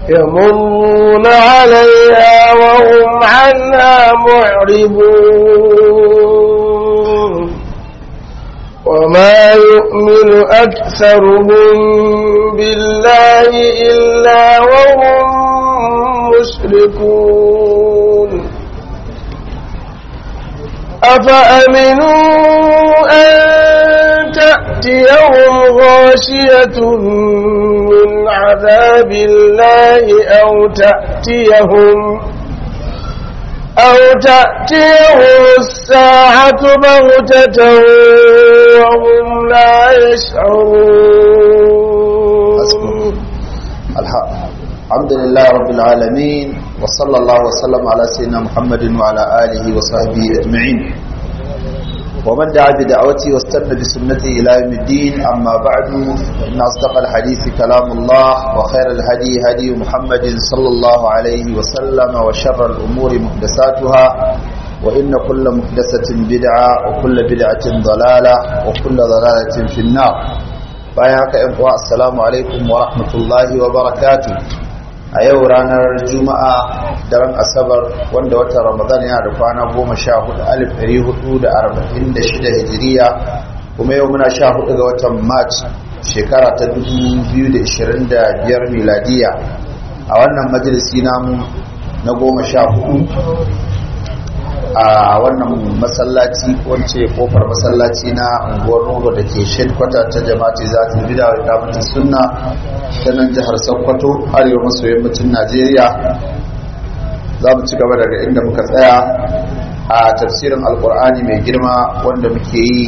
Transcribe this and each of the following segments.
يمرون عليها وهم عنها معرضون وما يؤمن أكثرهم بالله إلا وهم مشركون أفأمنوا أن تأتيهم غاشية من عذاب الله أو تأتيهم أو تأتيهم الساعة بغتة وهم لا يشعرون الحمد لله رب العالمين وصلى الله وسلم على سيدنا محمد وعلى آله وصحبه أجمعين ومن دعا بدعوته واستنى بسنته إلى يوم الدين أما بعد إن أصدق الحديث كلام الله وخير الهدي هدي محمد صلى الله عليه وسلم وشر الأمور محدثاتها وإن كل محدثة بدعة وكل بدعة ضلالة وكل ضلالة في النار بايعك إخوة السلام عليكم ورحمة الله وبركاته a yau ranar juma'a daren asabar wanda watan ramadan yana da kwana goma sha hudu alif ɗari hudu da arba'in da shida hijiriya kuma yau muna sha hudu ga watan march shekara ta dubu biyu da ishirin da biyar miladiya a wannan majalisi namu na goma sha hudu a wannan masallaci wance kofar masallaci na unguwar rogo da ke shekwata ta jama'ati za ta bida wa damata sunna ta nan jihar sokoto arewa maso yammacin najeriya za mu ci gaba daga inda muka tsaya a tafsirin alkur'ani mai girma wanda muke yi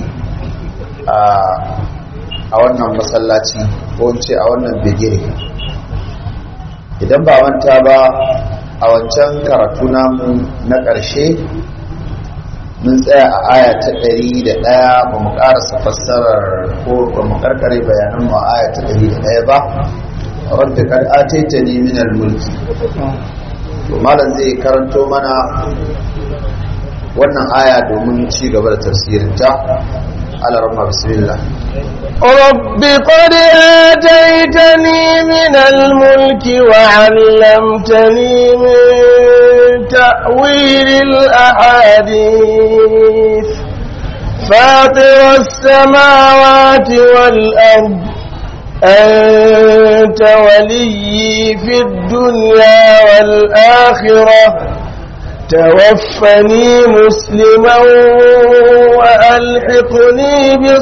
a wannan masallaci ko wance a wannan bigire idan ba manta ba a wancan karatu namu na ƙarshe mun tsaya a aya ta ɗari da ɗaya ba mu ƙarasa fassarar ko ba mu ƙarƙare bayanan mu a aya ta ɗari da ɗaya ba rabbi kad ataita ni min mulki to malam zai karanto mana wannan aya domin ci gaba da tafsirinta ala rahma bismillah رب قد آتيتني من الملك وعلمتني من تأويل الأحاديث فاطر السماوات والأرض أنت ولي في الدنيا والآخرة توفني مسلما وألحقني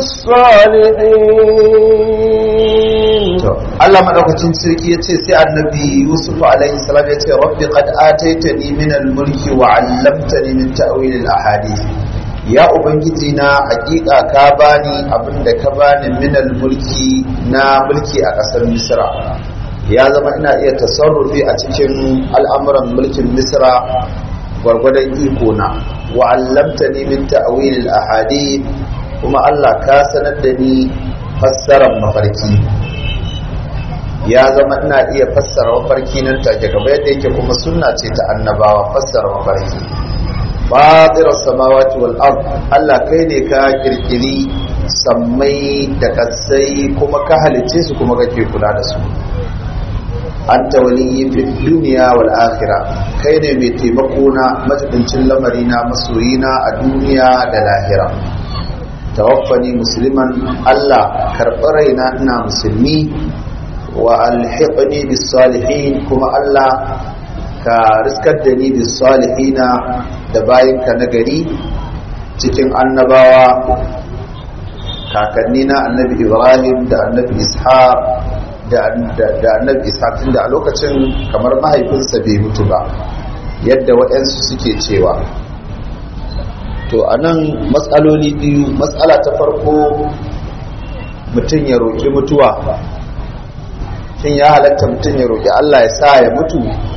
بالصالحين Allah madaukakin sarki ya ce sai annabi Yusuf alaihi salam ya ce rabbi qad ataitani min al-mulki wa 'allamtani min ta'wil al-ahadith ya ubangiji na hakika ka bani abinda ka bani min al-mulki na mulki a kasar Misra ya zama ina iya tasarrufi a cikin al'amuran mulkin Misra gwargwadon iko na wa 'allamtani min ta'wil al-ahadith kuma Allah ka sanar da ni fassarar mafarki ya zama ina iya fassara mafarki nan take gaba yadda yake kuma sunna ce ta annabawa fassara mafarki fatirar samawati wal ard Allah kai ne ka kirkiri sammai da kasai kuma ka halice su kuma kake kula da su anta waliyyi fi dunya wal akhirah kai ne mai taimako na majibincin lamari na masoyina a duniya da lahira tawaffani musliman Allah karɓi raina ina musulmi wa alhiqni bis salihin kuma Allah ka riskar da ni bis salihina da bayinka na gari cikin annabawa kakanni na annabi Ibrahim da annabi Ishaq da annabi Ishaq tunda a lokacin kamar mahaifinsa bai mutu ba yadda waɗansu suke cewa to anan matsaloli biyu matsala ta farko mutum ya roƙi mutuwa shin ya halatta mutum ya roƙi Allah ya sa ya mutu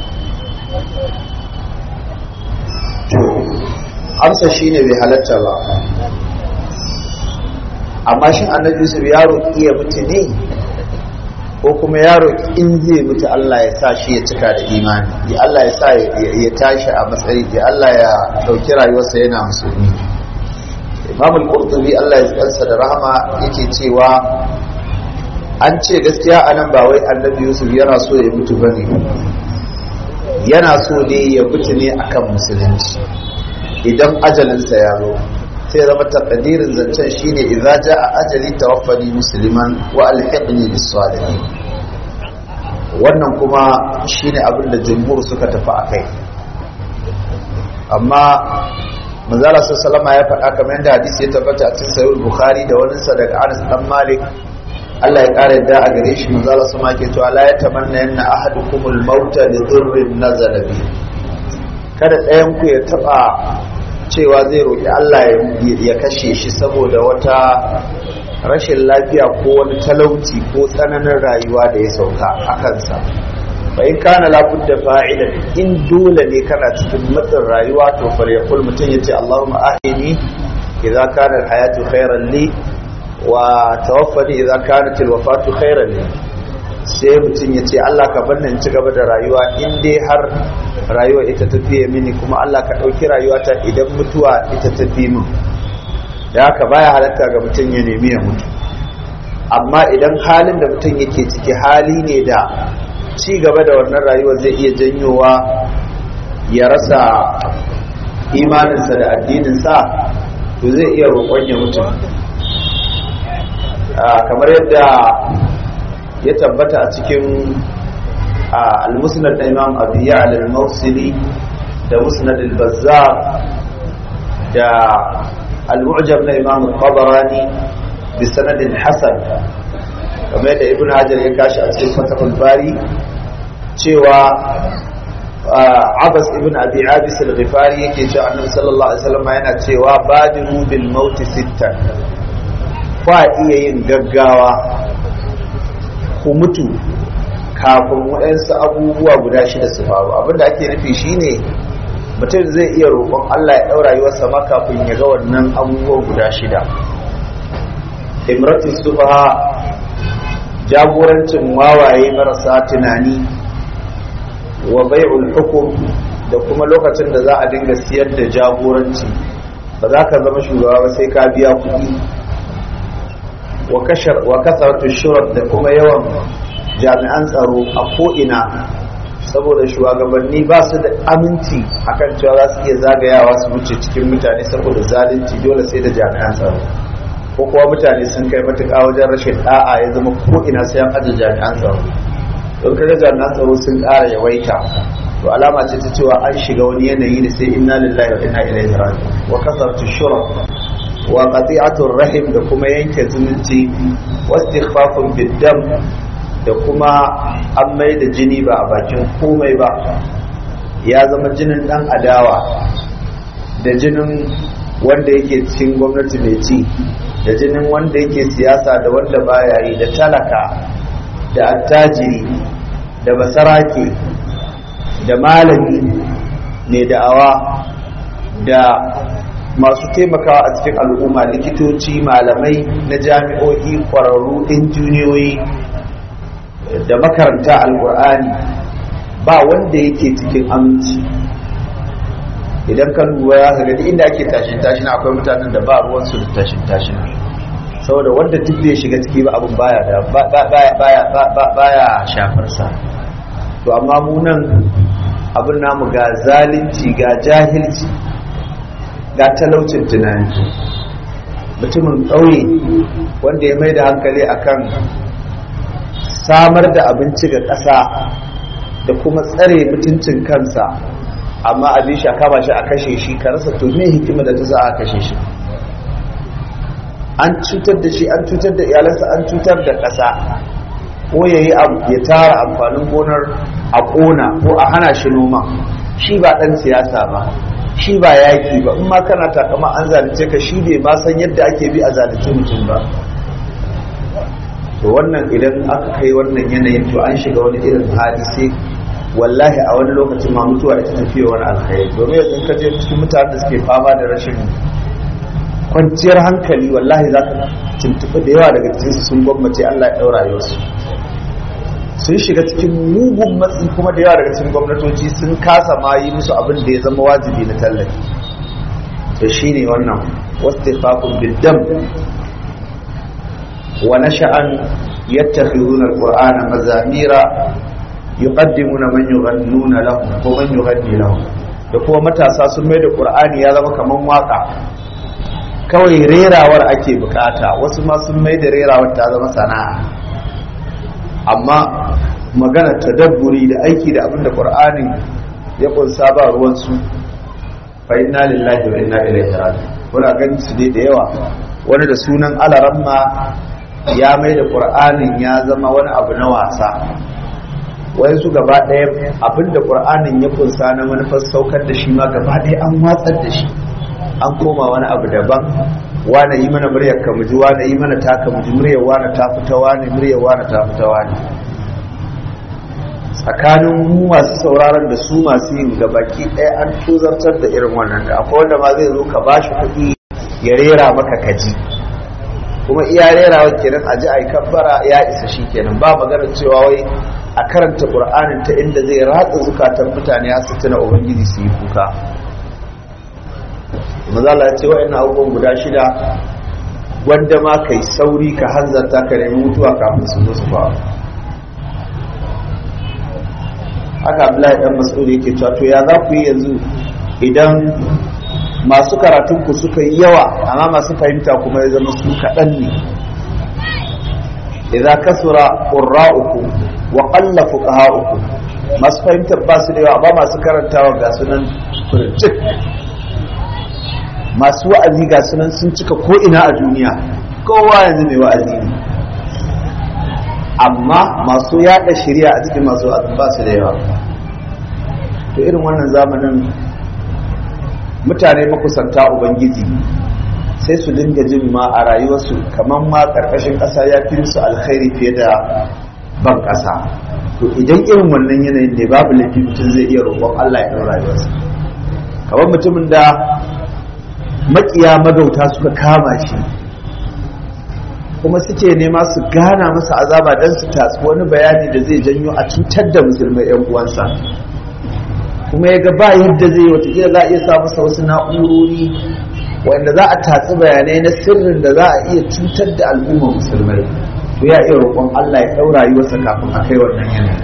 to amsa shine bai halatta ba amma shin annabi Yusuf ya roƙi ya mutu ne ko kuma ya roƙi in zai mutu Allah ya sa shi ya cika da imani ya Allah ya sa ya tashi a matsayi ya Allah ya ɗauki rayuwarsa yana musulmi Imam al-Qurtubi Allah ya tsansa da rahama yake cewa an ce gaskiya a nan ba wai annabi yusuf yana so ya mutu ba ne yana so ne ya mutu ne akan musulunci idan ajalinsa ya zo sai zama takadirin zancen shine idza jaa ajali tawaffani musliman wa alhiqni bis salihin wannan kuma shine abin da jumhur suka tafi akai amma manzala sallama ya faɗa kamar yadda hadisi ya tabbata a cikin sahih bukhari da wani sa daga Anas dan Malik Allah ya ƙara yadda a gare shi manzala sama ke cewa la yatamanna yanna ahadukumul mauta li dhurrin nazala bi kada ɗayan ku ya taba cewa zai roƙi Allah ya kashe shi saboda wata rashin lafiya ko wani talauci ko tsananin rayuwa da ya sauka a kansa bai kana labudda fa'ilan in dole ne kana cikin matsin rayuwa to falyakul mutum yace Allahumma ahini idza kana alhayatu khairan li wa tawaffani idza kanat alwafatu khairan li sai mutum yace Allah ka bar in ci gaba da rayuwa in dai har rayuwa ita tafiye mini kuma Allah ka dauki rayuwata idan mutuwa ita tafi min da haka baya halatta ga mutum ya nemi ya mutu amma idan halin da mutum yake ciki hali ne da ci gaba da wannan rayuwar zai iya janyowa ya rasa imaninsa da addininsa to zai iya roƙon ya mutu kamar yadda ya tabbata a cikin al-musnad da imam abu ya'al al-mawsili da musnad al-bazzar da al-mu'jam na imam al-qabarani bi sanadin hasan kamar yadda ibn hajar ya kashi a cikin fatahul bari cewa abbas ibn abi abis al-ghifari yake cewa annabi sallallahu alaihi wasallam yana cewa badiru bil maut sittan fa iya yin gaggawa ku mutu kafin waɗansu abubuwa guda shida su faru abinda ake nufi shine mutum zai iya roƙon Allah ya ɗaura rayuwarsa ma kafin ya ga wannan abubuwa guda shida imratu sufaha jagorancin wawaye marasa tunani wa bai'ul hukum da kuma lokacin da za a dinga siyar da jagoranci ba za ka zama shugaba ba sai ka biya kuɗi wa kasaratu shurat da kuma yawan jami'an tsaro a ko'ina saboda shugabanni ba su da aminci akan cewa za su iya zagayawa su wuce cikin mutane saboda zalunci dole sai da jami'an tsaro ko kuwa mutane sun kai matuƙa wajen rashin ɗa'a ya zama ko'ina sai an ajiye jami'an tsaro don kaga jami'an tsaro sun ƙara yawaita to alama ce ta cewa an shiga wani yanayi da sai inna lillahi wa inna ilaihi raji'un wa kasartu shura wa qati'atur rahim da kuma yanke zumunci wa istighfafun biddam da kuma an mai da jini ba a bakin komai ba ya zama jinin dan adawa da jinin wanda yake cikin gwamnati mai ci da jinin wanda yake siyasa da wanda baya yi da talaka da attajiri da basarake da malami ne da'awa da masu taimakawa a cikin al'umma likitoci malamai na jami'o'i kwararru injiniyoyi da makaranta alkur'ani ba wanda yake cikin aminci idan ka lura ya ga inda ake tashin tashin akwai mutanen da ba ruwansu da tashin tashin saboda wanda duk bai shiga ciki ba abin baya da baya shafar sa to amma mu nan abin namu ga zalunci ga jahilci ga talaucin tunani mutumin ƙauye wanda ya mai da hankali akan samar da abinci ga ƙasa da kuma tsare mutuncin kansa amma abin shi a kama shi a kashe shi ka rasa to me hikima da ta za a kashe shi an cutar da shi an cutar da iyalansa an cutar da ƙasa ko ya yi ya tara amfanin gonar a ƙona ko a hana shi noma shi ba ɗan siyasa ba shi ba yaƙi ba in ma kana takama an zalunce ka shi bai ma san yadda ake bi a zalunce mutum ba to wannan idan aka kai wannan yanayin to an shiga wani irin hali sai wallahi a wani lokacin ma mutuwa ita tafiya wani alkhairi domin yanzu ka je cikin mutanen da suke fama da rashin kwanciyar hankali wallahi za ka tuntuɓi da yawa daga cikin sun gwammace Allah ya ɗaura yau sun shiga cikin mugun matsi kuma da yawa daga cikin gwamnatoci sun kasa ma yi musu abin da ya zama wajibi na tallafi to shine wannan wastifaqun biddam wa nasha'an yattakhiduna alqur'ana mazamira yuqaddimuna man yughannuna lahum ko man yughanni lahum da kuma matasa sun mai da qur'ani ya zama kaman waka kawai rerawar ake bukata wasu ma sun mai da rerawar ta zama sana'a amma magana tadabburi da aiki da abin da qur'ani ya kunsa ba ruwansu fa inna lillahi wa inna ilaihi raji'un kuna ganin su dai da yawa wani da sunan alaramma ya mai da qur'anin ya zama wani abu na wasa wai su gaba ɗaya abinda qur'anin ya kunsa na manufar saukar da shi ma gaba ɗaya an watsar da shi an koma wani abu daban wane yi mana muryar ka muji wane yi mana taka muji muryar wane ta fita wane muryar wane ta fita wane tsakanin mu masu sauraron da su masu yin gabaki ɗaya an tozartar da irin wannan da akwai wanda ma zai zo ka bashi kuɗi ya rera maka kaji kuma iya rerawa kenan a ji a yi kabbara ya isa shi kenan ba magana cewa wai a karanta ƙur'anin ta inda zai ratsa zukatan mutane ya su tuna ubangiji su yi kuka mazala ce wa'annan abubuwan guda shida wanda ma kai sauri ka hanzarta ka nemi mutuwa kafin su zo su faru haka abdullahi dan mas'ud yake cewa to ya za ku yi yanzu idan masu karatun ku suka yi yawa amma masu fahimta kuma ya zama su kaɗan ne idza kasura qurra'ukum wa qalla fuqaha'ukum masu fahimtar ba su da yawa ba masu karantawa ga sunan furcik masu wa'azi ga sunan sun cika ko ina a duniya kowa yanzu mai wa'azi ne amma masu yada shirya a cikin masu wa'azi ba su da yawa to irin wannan zamanin mutane makusanta ubangiji sai su dinga jin ma a rayuwarsu kamar ma ƙarƙashin ƙasa ya fi su alkhairi fiye da ban ƙasa to idan irin wannan yanayin ne babu laifi mutum zai iya roƙon Allah ya ɗan rayuwarsa kamar mutumin da maƙiya magauta suka kama shi kuma suke nema su gana masa azaba don su tatsi wani bayani da zai janyo a cutar da musulmai 'yan uwansa kuma ya ga ba yadda zai watakila za a iya sa masa wasu na'urori wanda za a tatsi bayanai na sirrin da za a iya cutar da al'ummar musulmai to ya iya roƙon Allah ya ɗaura rayuwarsa kafin a kai wannan yanayi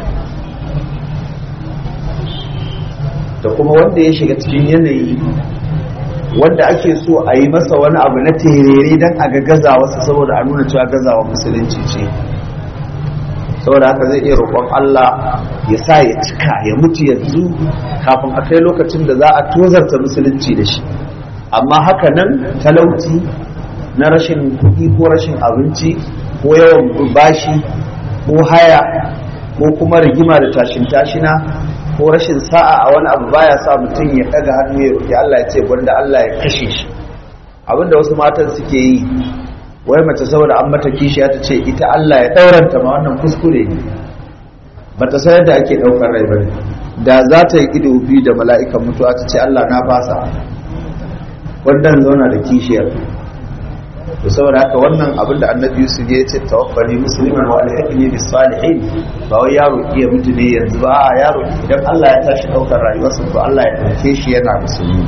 da kuma wanda ya shiga cikin yanayi wanda ake so a yi masa wani abu na terere don a ga gazawarsa saboda a nuna cewa gazawa musulunci ce saboda haka zai iya roƙon Allah ya sa ya cika ya mutu yanzu kafin a kai lokacin da za a tozarta musulunci da shi amma haka nan talauci na rashin kuɗi ko rashin abinci ko yawan bashi ko haya ko kuma rigima da tashin tashina ko rashin sa'a a wani abu baya sa mutum ya ɗaga hannu ya roƙi Allah ya ce wanda Allah ya kashe shi abinda wasu matan suke yi wai mace saboda an mata kishiya ta ce ita Allah ya ɗauranta ma wannan kuskure ne ba ta sayar da ake ɗaukar rai ba ne da za ta yi ido biyu da mala'ikan mutuwa ta ce Allah na fasa wannan zauna da kishiyar to saboda haka wannan abin da annabi Yusuf ya ce tawaffani musliman wa alhaqni bis salihin ba wai yaro iya mutu ne yanzu ba a yaro idan Allah ya tashi ɗaukar rayuwarsa to Allah ya ɗauke shi yana musulmi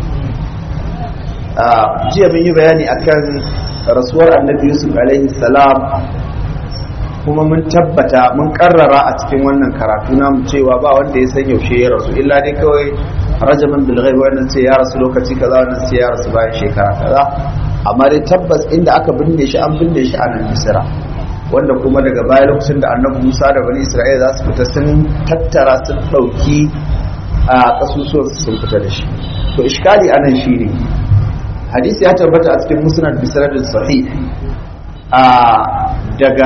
a jiya mun yi bayani akan rasuwar annabi yusuf alaihi salam kuma mun tabbata mun karrara a cikin wannan karatu namu cewa ba wanda ya san yaushe ya rasu illa dai kawai rajaman bil ghaib wannan sai ya rasu lokaci kaza wannan sai ya rasu bayan shekara kaza amma dai tabbas inda aka binne shi an binne shi a nan misira wanda kuma daga baya lokacin da annabi musa da bani isra'ila za su fita sun tattara sun ɗauki a kasusuwan sun fita da shi to iskali anan shine hadisi ya tabbata a cikin musnad bi sanadin sahih a daga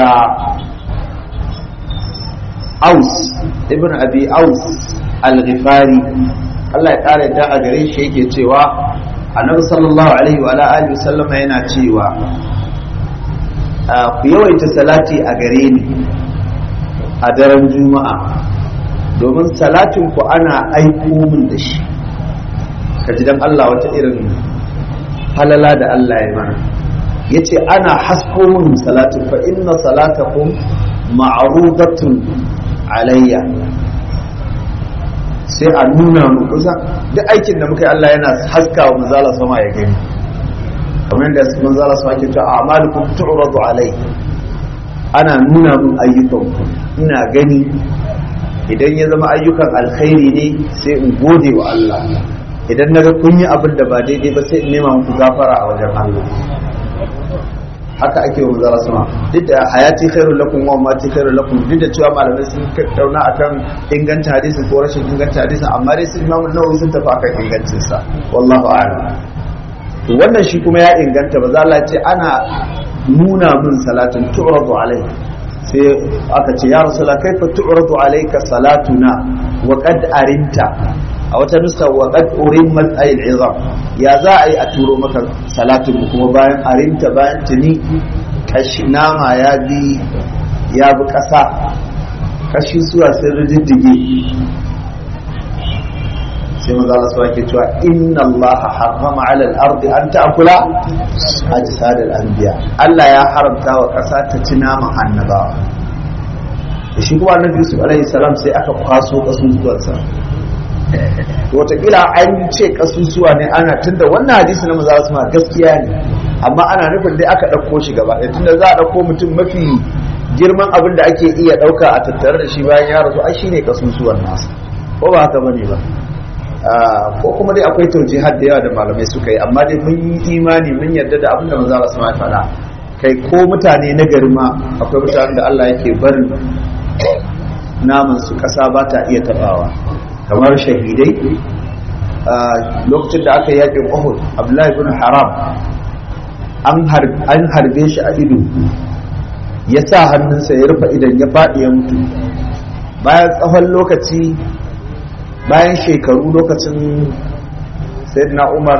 Aus ibn Abi Aus al-Ghifari Allah ya kare da a gare shi yake cewa Annabi sallallahu alaihi wa alihi wasallam yana cewa ku yawaita salati a gare ni a daren juma'a domin salatin ku ana aiko min da shi kaji dan Allah wata irin halala da Allah ya mana ya ce ana hasko min salatin fa inna salatakum ma'rudatun alayya sai a nuna mu kusa duk aikin da muka yi Allah yana haska wa manzala sama ya gani kamar yadda manzala sama ke cewa a'malukum tu'radu alai ana nuna mun ayyukan ina gani idan ya zama ayyukan alkhairi ne sai in gode wa Allah idan naga kun yi abin da ba daidai ba sai in nema muku gafara a wajen Allah haka ake wa manzara sama duk da hayati khairul lakum wa mati khairul lakum duk da cewa malamai sun tattauna akan inganta hadisin ko rashin inganta hadisin amma dai sun Imam Nawawi sun tafi akan ingancin sa wallahu a'lam to wannan shi kuma ya inganta ba za Allah ce ana nuna min salatin tu'radu alai sai aka ce ya rasula kaifa tu'radu alayka salatuna wa qad arinta a wata nusa wa qad urimmat ayil izam ya za a yi a turo maka salatin kuma bayan arinta bayan tuni kashi nama ya bi ya bi kasa kashi suwa sun rididdige sai maza Allah su ke cewa inna Allah harrama ala al-ardi an ta'kula ajsad al-anbiya Allah ya haramta wa kasa ta ci naman annabawa da shi kuma annabi Yusuf alaihi salam sai aka kwaso kasusuwansa to wataƙila an ce kasusuwa ne ana tunda wannan hadisi na maza su ma gaskiya ne amma ana nufin dai aka ɗauko shi gaba ɗaya tunda za a ɗauko mutum mafi girman abin da ake iya ɗauka a tattare da shi bayan ya rasu ai shine kasusuwan nasa ko ba haka bane ba ko kuma dai akwai taujihar da yawa da malamai suka yi amma dai mun yi imani mun yarda da abin da manzo Allah sama faɗa kai ko mutane na gari ma akwai mutanen da Allah yake barin naman su ƙasa ba ta iya tabawa kamar shahidai lokacin da aka yi yaƙin Uhud Abdullahi ibn Haram an harbe shi a ido ya sa hannunsa ya rufe idan ya faɗi ya mutu bayan tsawon lokaci bayan shekaru lokacin sayyidina umar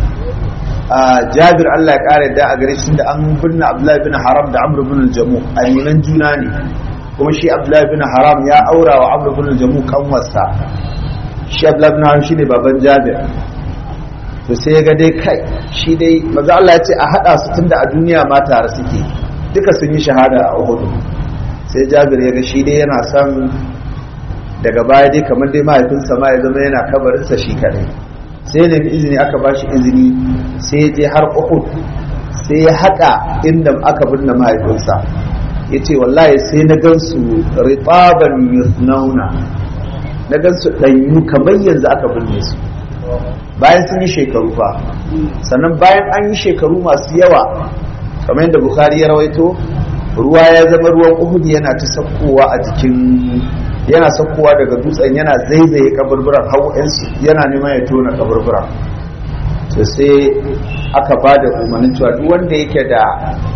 a jabir allah ya kare da a gare shi da an binne abdullahi bin haram da amr bin jamu aminan juna ne kuma shi abdullahi bin haram ya aura wa amr bin jamu kanwarsa shi abdullahi bin haram shi ne baban jabir to sai ya ga dai kai shi dai maza allah ya ce a haɗa su tunda a duniya ma tare suke duka sun yi shahada a uhudu sai jabir ya ga shi dai yana son daga baya dai kamar dai mahaifinsa ma ya zama yana kabarinsa shi kadai sai nemi izini aka ba shi izini sai ya je har uhud sai ya haƙa inda aka binne mahaifinsa ya ce wallahi sai na gansu ritaban yusnauna na gansu ɗanyu kamar yanzu aka binne su bayan sun yi shekaru fa sannan bayan an yi shekaru masu yawa kamar yadda bukhari ya rawaito ruwa ya zama ruwan uhud yana ta sakkowa a jikin yana sakkowa daga dutsen yana zaizaye kaburburan hau yana neman ya tona kaburburan to sai aka ba da umarnin cewa duk wanda yake da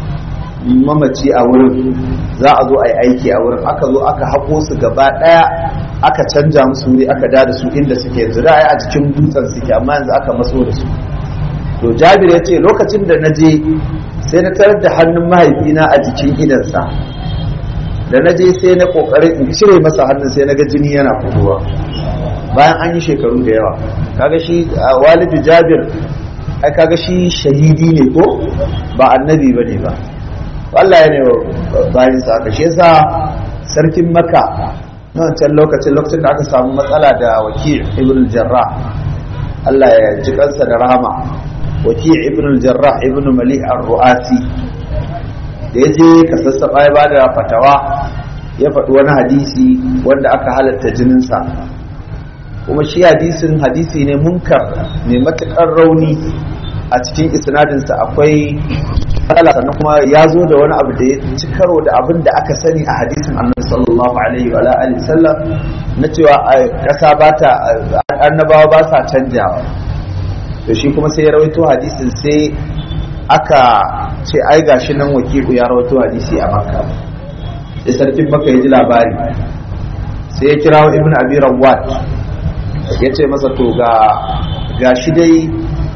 mamaci a wurin za a zo a yi aiki a wurin aka zo aka haƙo su gaba ɗaya aka canja musu wuri aka da su inda suke yanzu da a cikin dutsen suke amma yanzu aka maso da su to jabir ya ce lokacin da na je sai na tarar da hannun mahaifina a jikin idansa da na je sai na kokarin in cire masa hannun sai na ga jini yana fitowa bayan an yi shekaru da yawa kaga shi walidu jabir ai kaga shi shahidi ne ko ba annabi bane ba Allah ya ne bayan sa aka shi yasa sarkin makka na wancan lokacin lokacin da aka samu matsala da wakil ibn jarrah Allah ya ji kansa da rahama wakil ibn jarrah ibn malik ar-ru'asi da ya je ka sassaɓa ya bada fatawa ya faɗi wani hadisi wanda aka halatta jininsa kuma shi hadisin hadisi ne munkar mai matuƙar rauni a cikin isnadinsa akwai matsala sannan kuma ya zo da wani abu da ya ci karo da abin da aka sani a hadisin annabi sallallahu alaihi wa alihi sallam na cewa ƙasa ba ta annabawa ba sa canjawa to shi kuma sai ya rawaito hadisin sai aka ce ai gashi nan wakilu ya rawaito hadisi a makka sai sarkin makka ya ji labari sai ya kira ibn abi rawat ya ce masa to ga gashi dai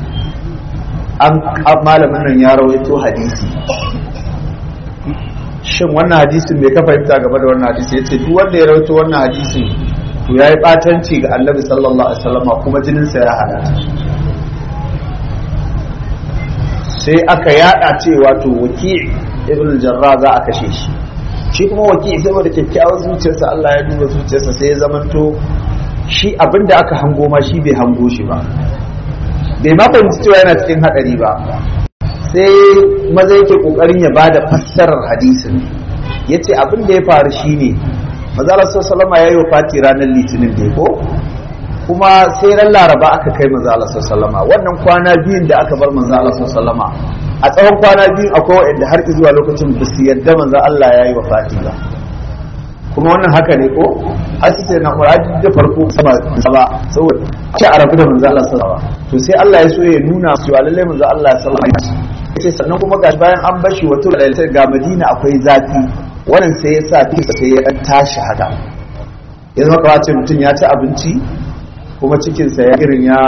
an malamin nan ya rawaito hadisi shin wannan hadisin me ka fahimta game da wannan hadisi ya ce duk wanda ya rawaito wannan hadisin to ya yi ɓatanci ga annabi sallallahu alaihi wasallam kuma jininsa ya halatta sai aka yada cewa to waki ibn jarra za a kashe shi shi kuma waki saboda kyakkyawar zuciyarsa Allah ya duba zuciyarsa sai ya zamanto shi abinda aka hango ma shi bai hango shi ba bai ma fahimci cewa yana cikin hadari ba sai maza yake kokarin ya bada fassarar hadisin yace abin da ya faru shine manzo Allah sallallahu alaihi yayi wafati ranar litinin da ko kuma sai ran laraba aka kai manzo Allah sallallahu wannan kwana biyun da aka bar manzo Allah sallallahu a tsawon kwana biyun akwai wanda har zuwa lokacin ba su yadda manzo Allah yayi wafati ba kuma wannan haka ne ko har sai na Qur'ani da farko sama ba saboda ce a rabu da manzo Allah sallallahu alaihi to sai Allah ya so ya nuna cewa lalle manzo Allah sallallahu alaihi wasallam yace sannan kuma ga bayan an bashi wato ga Madina akwai zafi wannan sai ya sa kisa sai ya dan tashi haka ya zama kawai ce mutum ya ci abinci kuma cikinsa ya irin ya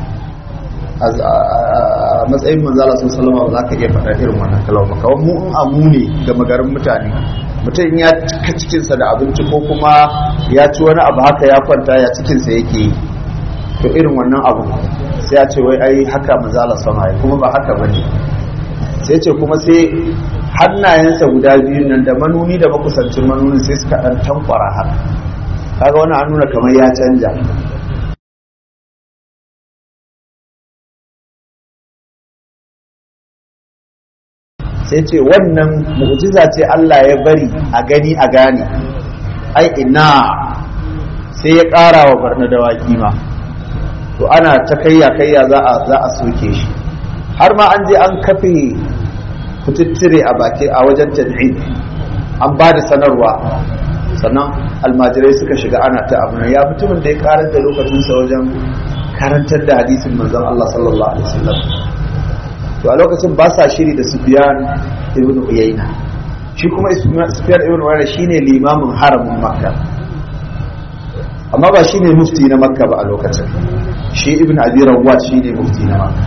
a matsayin manzala sun salama ba za ka iya faɗa irin wannan kalama kawai mu in amu ne ga magarin mutane mutum ya cika cikinsa da abinci ko kuma ya ci wani abu haka ya kwanta ya cikinsa yake yi to irin wannan abu sai ya ce wai ai haka manzala sama ya kuma ba haka bane sai ce kuma sai hannayensa guda biyu nan da manuni da makusancin manunin sai suka ɗan tankwara haka kaga wani an nuna kamar ya canja sai ce wannan mu'jiza ce Allah ya bari a gani a gane ai ina sai ya ƙara wa barna dawaki ma to ana ta kayya kayya za a za a soke shi har ma an je an kafe kututture a baki a wajen tad'id an ba da sanarwa sannan almajirai suka shiga ana ta abu ya mutumin da ya karar da lokacinsa wajen karantar da hadisin manzon Allah sallallahu alaihi wasallam to a lokacin ba sa shiri da Sufyan ibn Uyayna shi kuma Sufyan ibn Uyayna shine limamin haramin Makka amma ba shine mufti na Makka ba a lokacin shi ibn Abi Rawat shine mufti na Makka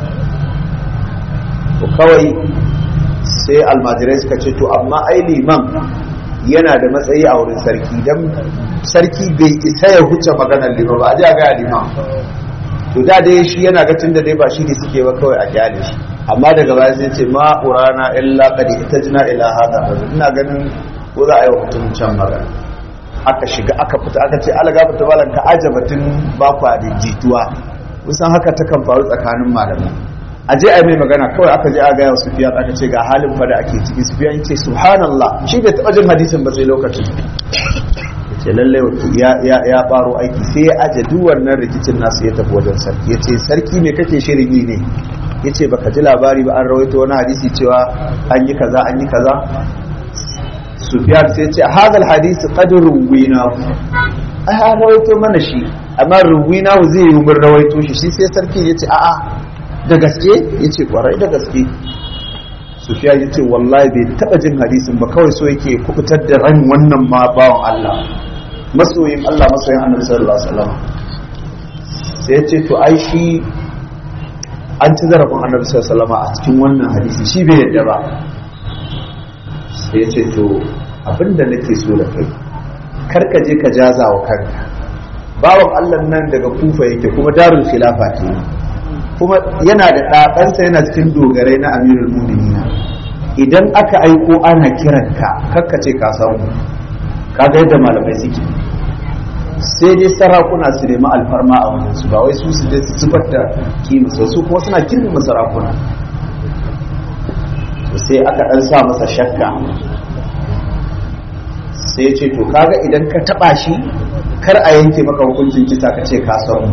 to kawai sai almajirai suka ce to amma ai liman yana da matsayi a wurin sarki dan sarki bai isa ya huce maganar liman ba a ji a gaya liman to da dai shi yana ga tunda dai ba shi ne suke ba kawai a kyale shi amma daga baya sai ce ma urana illa qad itajna ila hada ina ganin ko za a yi wa mutum can magana aka shiga aka fita aka ce ala gafarta malam ka ajabatin ba kwa da jituwa kusan haka ta kan faru tsakanin malamai a je a mai magana kawai aka je a gaya wa sufiyan aka ce ga halin fa da ake ciki sufiyan ce subhanallah shi bai taɓa jin hadisin ba sai lokacin ce lallai ya baro aiki sai ya aje duk wannan rikicin nasu ya tafi wajen sarki ya ce sarki me kake shirin yi ne ya ce baka ji labari ba an rawaito wani hadisi cewa an yi kaza an yi kaza sufiyan sai ce a hadal hadisi qadr ruwina ai an rawaito mana shi amma ruwina zai yi mun rawaito shi shi sai sarki ya ce a'a da gaske ya ce kwarai da gaske sufiya ya ce wallahi bai taɓa jin hadisin ba kawai so yake kubutar da ran wannan ma bawan Allah masoyin Allah masoyin annabi sallallahu alaihi wasallam sai ya ce to ai shi an ci zarafin annabi sallallahu alaihi wasallam a cikin wannan hadisi shi bai yadda ba sai ya ce to abinda nake so da kai kar ka je ka jaza wa kanka bawan Allah nan daga kufa yake kuma darul khilafa ke kuma yana da ɗaɗansa yana cikin dogarai na amirul muminina idan aka aiko ana kiranka kakkace ka samu kaga yadda malamai suke sai dai sarakuna su nemi alfarma a wajen su ba wai su su je su zubar da kima su kuma suna girmama sarakuna sai aka ɗan sa masa shakka sai ya ce to kaga idan ka taɓa shi kar a yanke maka hukuncin kisa ka ce ka samu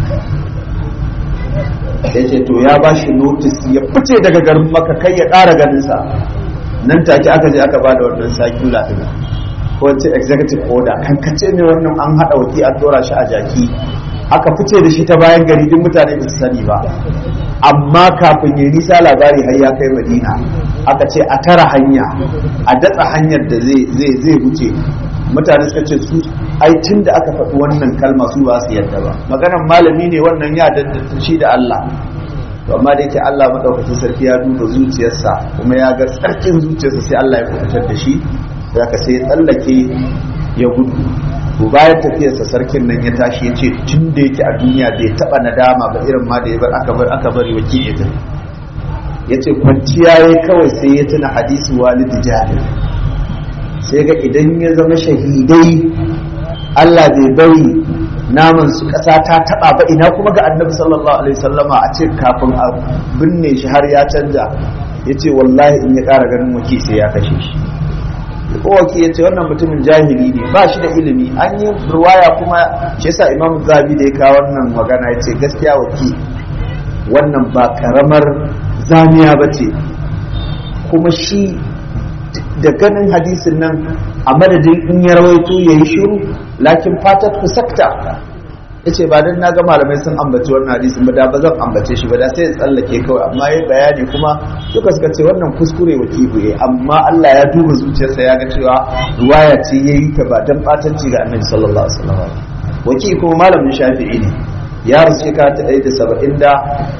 ya ce to ya ba shi notis ya fice daga garin maka kai ya ƙara ganinsa nan take aka je aka ba da wannan sakula ɗin ko wace executive order kan kace ne wannan an haɗa waki an dora shi a jaki aka fice da shi ta bayan gari duk mutane ba su sani ba amma kafin ya nisa labari har ya kai madina aka ce a tara hanya a datsa hanyar da zai zai wuce mutane suka ce su ai tun da aka faɗi wannan kalma su ba su yadda ba maganar malami ne wannan ya dandanta shi da Allah to amma da yake Allah madaukakin sarki ya duba zuciyarsa kuma ya ga tsarkin zuciyarsa sai Allah ya kubutar da shi sai aka sai tsallake ya gudu to bayan tafiyarsa sarkin nan ya tashi ya ce tun da yake a duniya bai taɓa nadama ba irin ma da ya bar aka bar aka bari wakil ya tafi ya ce kwanciya ya kawai sai ya tuna hadisi walidi jahil sai ga idan ya zama shahidai Allah bai bari naman su ƙasa ta taɓa ba ina kuma ga annabi sallallahu alaihi wasallama a ce kafin a binne shi har ya canja ya ce wallahi in ya ƙara ganin waki sai ya kashe shi kowace ya ce wannan mutumin jahili ne ba shi da ilimi an yi ruwaya kuma shi yasa imam zabi da ya kawo wannan magana ya ce gaskiya waki wannan ba karamar zamiya ba ce kuma shi da ganin hadisin nan a madadin in ya rawaito ya yi shiru lakin fatat ku sakta ya ce ba don na ga malamai sun ambaci wannan hadisin ba da ba zan ambace shi ba da sai ya tsallake kawai amma ya bayani kuma duka suka ce wannan kuskure wa kibuye amma Allah ya duba zuciyarsa ya ga cewa ruwaya ce ya yi ta ba don ɓatanci ga annabi sallallahu alaihi wasallam waki kuma malamin shafi'i ne ya rasu shekara ta ɗaya da saba'in da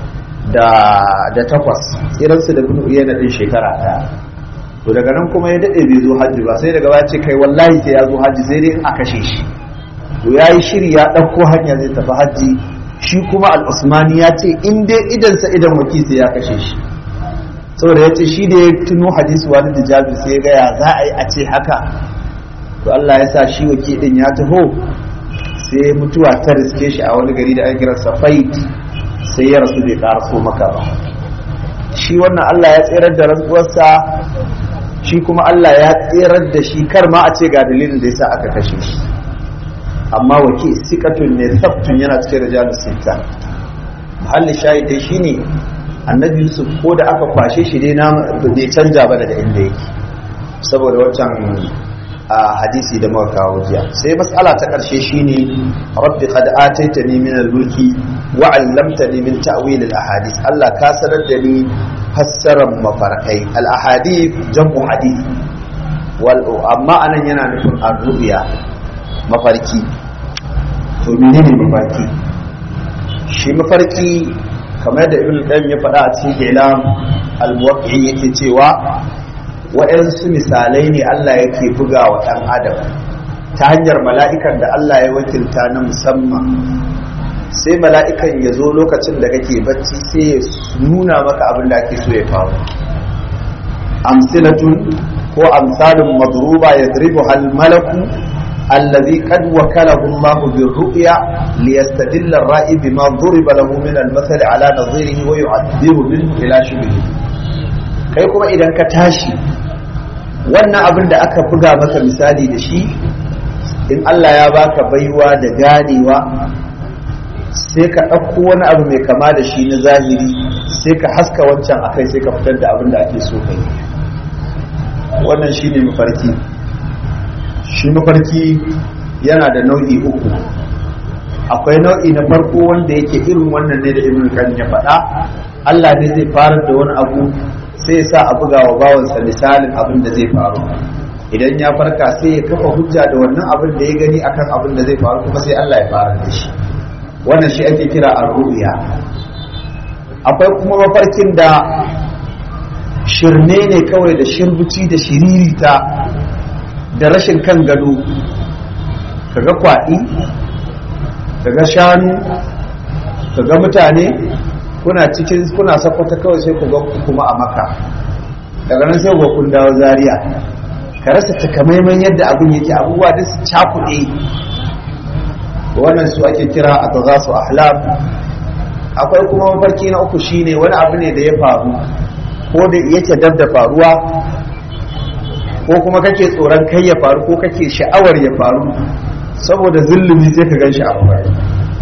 da takwas tsiransu da bin uyana ɗin shekara ɗaya to daga nan kuma ya daɗe bai zo hajji ba sai daga baya ce kai wallahi sai ya zo hajji sai dai in a kashe shi to ya yi shiri ya ɗauko hanya zai tafi hajji shi kuma al'usmani ya ce in dai idansa idan waki sai ya kashe shi saboda ya ce shi da ya tuno hadisi wani da jabir sai ya gaya za a yi a ce haka to Allah ya sa shi waki ɗin ya taho sai mutuwa ta riske shi a wani gari da ake kira safait sai ya rasu bai ƙaraso maka ba shi wannan Allah ya tserar da rantsuwarsa shi kuma Allah ya tserar da shi kar ma a ce ga dalilin da yasa aka kashe shi amma waki sikatun ne sabtun yana cikin rijalus sita muhalli shahidai shine annabi yusuf ko da aka kwashe shi dai na bai canja ba daga inda yake saboda wancan hadisi da muka kawo jiya sai mas'ala ta karshe shine rabbi qad ataitani min al-mulki wa 'allamtani min ta'wil al-ahadith Allah ka sanar da ni fassarar mafarkai al-ahadith jam'u hadith wal amma anan yana nufin ar-ru'ya mafarki to menene mafarki shi mafarki kamar da ibn qayyim ya faɗa a cikin ilam al-muwaqqi'i yake cewa waɗansu misalai ne Allah yake buga wa ɗan adam ta hanyar mala'ikan da Allah ya wakilta na musamman sai mala'ikan ya zo lokacin da kake bacci sai ya nuna maka abin da ake so ya faru amsilatun ko amsalin madruba ya dribu hal malaku الذي قد وكله الله بالرؤيا ليستدل الرائي بما ضرب له من المثل على نظيره ويعبر منه إلى شبهه kai kuma idan ka tashi wannan abin da aka buga maka misali da shi in Allah ya baka baiwa da ganewa sai ka ɗauko wani abu mai kama da shi na zahiri sai ka haska wancan akai sai ka fitar da abin da ake so kai wannan shi ne mafarki shi mafarki yana da nau'i uku akwai nau'i na farko wanda yake irin wannan ne da ibn kan ya faɗa Allah ne zai fara da wani abu sai ya sa a buga wa bawansa misalin abin da zai faru idan ya farka sai ya kafa hujja da wannan abin da ya gani akan abin da zai faru kuma sai Allah ya fara da shi wannan shi ake kira ar-ru'ya akwai kuma mafarkin da shirne ne kawai da shirbuci da shiririta da rashin kan gado kaga kwaɗi kaga shanu kaga mutane kuna cikin kuna sakwata kawai sai ku ga kuma a maka daga nan sai ku kun dawo zaria ka rasa takamaiman yadda abin yake abubuwa da su cakuɗe wannan su ake kira a ta su ahlam akwai kuma mafarki na uku shine wani abu ne da ya faru ko da yake dab da faruwa ko kuma kake tsoron kai ya faru ko kake sha'awar ya faru saboda zulumi sai ka gan shi a mafarki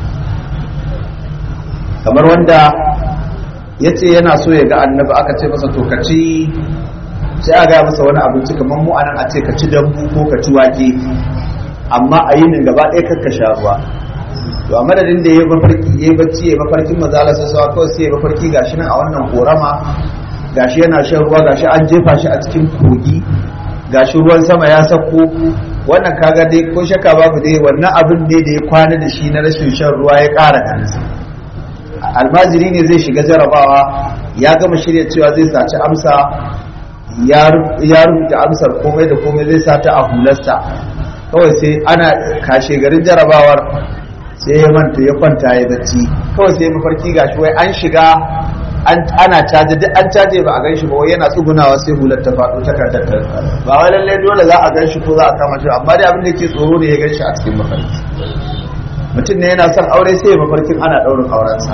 kamar wanda ya ce yana so ya ga annabi aka ce masa to kaci sai a gaya masa wani abinci kamar mu anan a ce ka ci dambu ko ka ci wake amma a yinin gaba ɗaya kakka sha ruwa to a madadin da ya mafarki ya bacci ya mafarkin mazala sai sawa kawai sai ya mafarki gashi nan a wannan korama gashi yana shan ruwa gashi an jefa shi a cikin kogi gashi ruwan sama ya sauko wannan kaga dai ko shakka babu dai wannan abin ne da ya kwana da shi na rashin shan ruwa ya ƙara kansa almajiri ne zai shiga jarabawa ya gama shirya cewa zai saci amsa ya rubuta amsar komai da komai zai sata a hularsa kawai sai ana kashe garin jarabawar sai ya manta ya kwanta ya bacci kawai sai mafarki gashi wai an shiga ana caje duk an caje ba a ganshi ba wai yana tsugunawa sai hular ta faɗo ta kartar ba wai lallai dole za a ganshi ko za a kama shi amma dai abin da ke tsoro ne ya ganshi a cikin mafarki mutum ne yana son aure sai mafarkin ana ɗaurin aurensa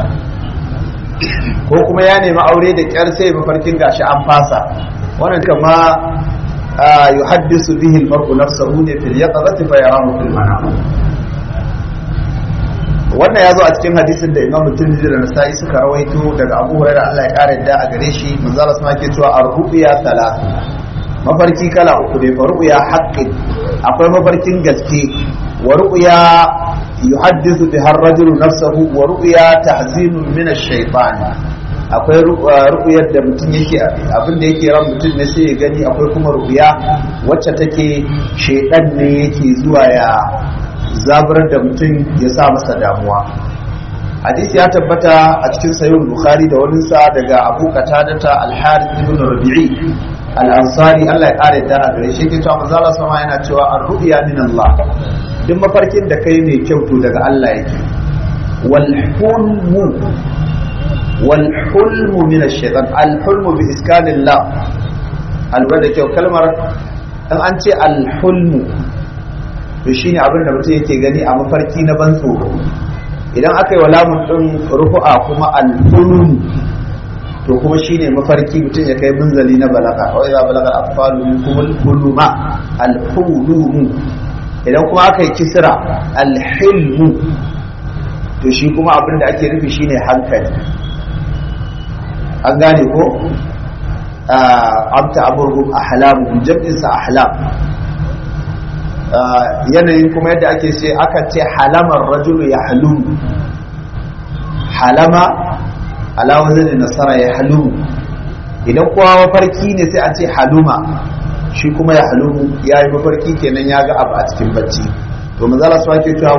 ko kuma ya nemi aure da ƙyar sai mafarkin gashi an fasa wannan kama yuhaddisu bihi al-mar'u nafsahu ne fil yaqظati fa yarahu fil manam wannan ya zo a cikin hadisin da Imam Tirmidhi da Nasa'i suka rawaito daga Abu Hurairah Allah ya kare da a gare shi manzo Allah sama ke cewa ar-ru'ya thalath mafarki kala uku ne fa ru'ya haqqin akwai mafarkin gaske wa ru'ya yuhaddithu biha ar-rajulu nafsahu wa ru'ya tahzinun min ash-shaytan akwai ru'yar da mutum yake abin da yake ran mutum ne sai ya gani akwai kuma ru'ya wacce take shaytan ne yake zuwa ya zaburar da mutum ya sa masa damuwa hadisi ya tabbata a cikin sayin bukhari da wani sa daga abu qatadata al-harith ibn rabi'i al-ansari Allah ya kare da a gare shi ke cewa manzo Allah sama yana cewa ar-ru'ya min Allah duk mafarkin da kai mai kyau to daga Allah yake wal hulmu wal hulmu min ash-shaytan al-hulmu bi iskanillah albar da kyau kalmar in an ce al-hulmu to shine abin da mutum yake gani a mafarki na ban tsoro idan aka yi wa lamun ɗin rufu'a kuma alhulum to kuma shine mafarki mutum ya kai munzali na balaga wai za balaga atfalu minkum alhuluma alhulumu idan kuma aka yi kisra alhilmu to shi kuma abin da ake nufi shine hankali an gane ko amta abubuwan ahlamu jam'insa ahlam yanayin kuma yadda ake ce aka ce halamar rajulu ya halumu halama alawazin nasara ya halumu idan kowa mafarki ne sai a ce haluma shi kuma ya halumu ya yi mafarki kenan ya ga abu a cikin bacci to mazala su ake cewa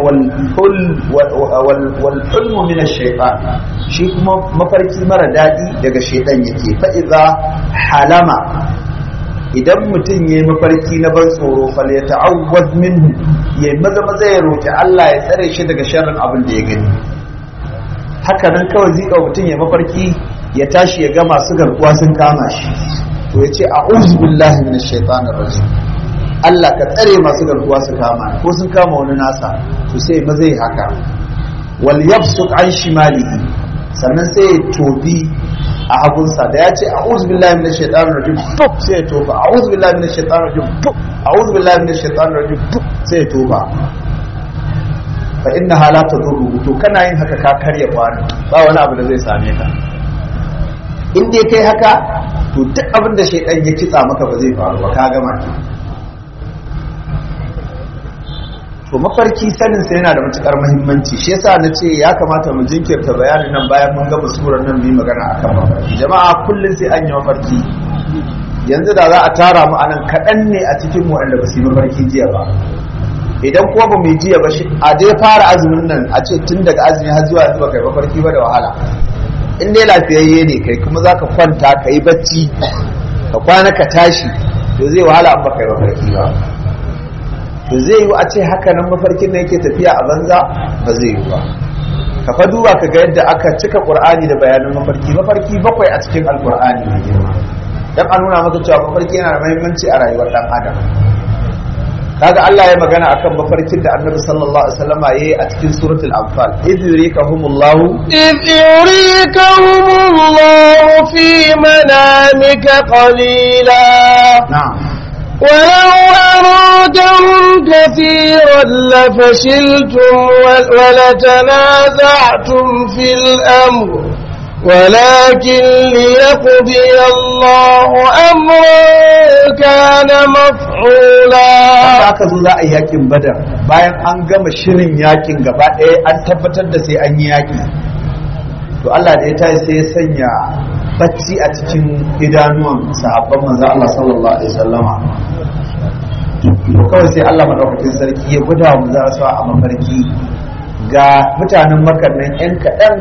wal hulmu min shaytan shi kuma mafarki mara daɗi daga shaidan yake fa idza halama idan mutum ya yi mafarki na ban tsoro fal ya ta'awwaz minhu ya maza maza ya roki Allah ya tsare shi daga sharrin abin da ya gani haka nan kawai zika mutum ya mafarki ya tashi ya ga masu garkuwa sun kama shi to ya ce a'udhu billahi minash shaitanir rajim Allah ka tsare masu garkuwa su kama ko sun kama wani nasa to sai maza yi haka wal yabsuq an shimalihi sannan sai ya tobi a hagunsa da ya ce a'udhu billahi minash shaitanir rajim puk sai ya toba a'udhu billahi minash shaitanir rajim puk a'udhu billahi minash shaitanir rajim puk sai ya toba fa inna hala tadurru to kana yin haka ka karya kwano ba wani abu da zai same ka in dai kai haka to duk abin da shaitan ya kitsa maka ba zai faru ba ka gama ki to mafarki sanin sa yana da matukar muhimmanci shi yasa na ce ya kamata mu jinkirta bayanin nan bayan mun gama surar nan mu yi magana akan mafarki jama'a kullum sai an yi mafarki yanzu da za a tara mu anan kaɗan ne a cikin mu wanda ba su yi mafarki jiya ba idan kuma ba mu yi jiya ba shi a dai fara azumin nan a ce tun daga azumi har zuwa yanzu ba kai mafarki ba da wahala in dai lafiyayye ne kai kuma za ka kwanta ka yi bacci ka kwana ka tashi to zai wahala an ba kai mafarki ba to zai yi a ce haka nan mafarkin da yake tafiya a banza ba zai yi ba ka fa duba ka ga yadda aka cika qur'ani da bayanan mafarki mafarki bakwai a cikin alqur'ani mai girma dan a nuna maka cewa mafarki yana da muhimmanci a rayuwar dan adam kaga Allah ya magana akan mafarkin da Annabi sallallahu alaihi wasallam yayi a cikin suratul anfal idh yurikahumullahu إذ يريكهم الله في منامك قليلا na'am ولو أرادهم كثيرا لفشلتم ول- ولتنازعتم في الأمر ولكن ليقضي الله أمرا كان مفعولا da aka zo za a yi yakin badar bayan an gama shirin yakin gaba ɗaya an tabbatar da sai an yi yaki to Allah da ya tayi sai ya sanya bacci a cikin idanuwan sahabban manzo Allah sallallahu alaihi wasallama to kawai sai Allah madaukakin sarki ya gwada wa manzo Allah a mafarki ga mutanen makar nan yan kaɗan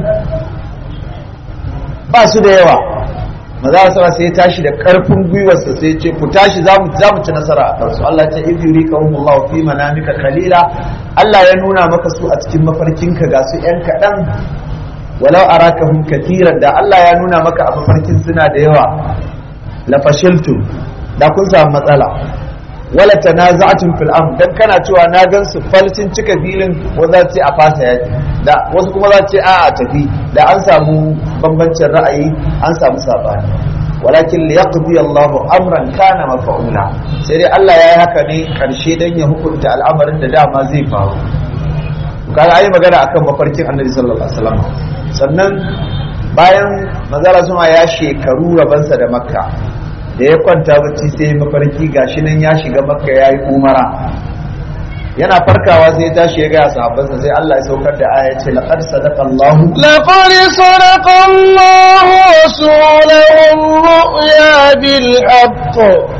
ba su da yawa maza Allah sai ya tashi da karfin gwiwarsa sai ya ce ku tashi za mu za mu ci nasara a kansu Allah ta idh yurikahumullahu fi manamika qalila Allah ya nuna maka su a cikin mafarkinka ga su yan kaɗan walau arakahum katiran da Allah ya nuna maka a mafarkin suna da yawa la fashiltum da kun samu matsala wala tanaza'tum fil amr dan kana cewa na gan su falcin cika filin wanda za ce a fasa yaki da wasu kuma za ce a a tafi da an samu bambancin ra'ayi an samu sabani walakin liyaqdi Allahu amran kana mafa'ula sai dai Allah ya yi haka ne karshe dan ya hukunta al'amarin da dama zai faru kaga ayi magana akan mafarkin Annabi sallallahu alaihi wasallam sannan bayan manzala suma ya shekaru rabansa da makka da ya kwanta bacci sai mafarki gashi nan ya shiga makka ya yi umara yana farkawa sai ya tashi ya gaya sahabbansa sai Allah ya saukar da aya ce laqad sadaqa Allah لقد صدق الله رسوله الرؤيا بالحق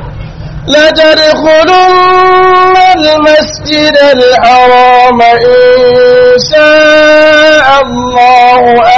لتدخلن المسجد الحرام إن شاء الله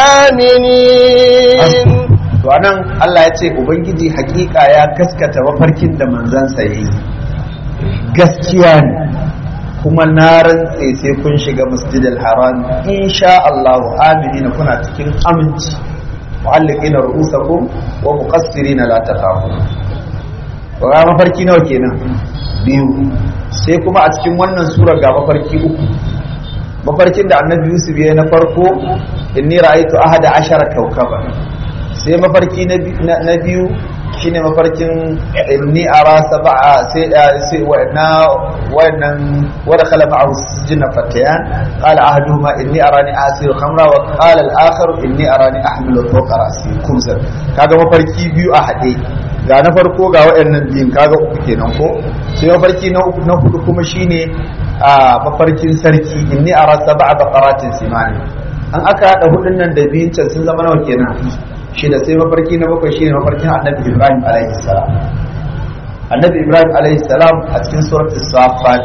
آمنين to anan Allah ya ce ubangiji hakika ya gaskata mafarkin da manzansa yayi gaskiya ne kuma na rantse sai kun shiga masjidil haram insha Allah aminina kuna cikin aminci mu'alliqina ru'usakum wa muqassirina la taqafu to ga mafarki nawa kenan biyu sai kuma a cikin wannan sura ga mafarki uku mafarkin da annabi Yusuf ya na farko inni ra'aytu ahada ashara kawkaban sai mafarki na biyu shine mafarkin inni ara sab'a sai sai na wannan wada khala ma'ahu jinna fatayan qala ahaduhuma inni arani asiru khamra wa qala al-akhar inni arani ahmilu fawqa rasi kumsan kaga mafarki biyu a hade ga na farko ga wayannan biyun kaga uku kenan ko sai mafarki na uku na hudu kuma shine a mafarkin sarki inni ara sab'a baqaratin simani an aka hada hudun nan da biyun can sun zama nawa kenan shida sai mafarki na bakwai shine mafarkin annabi ibrahim alaihi salam annabi ibrahim alaihi salam a cikin suratul safat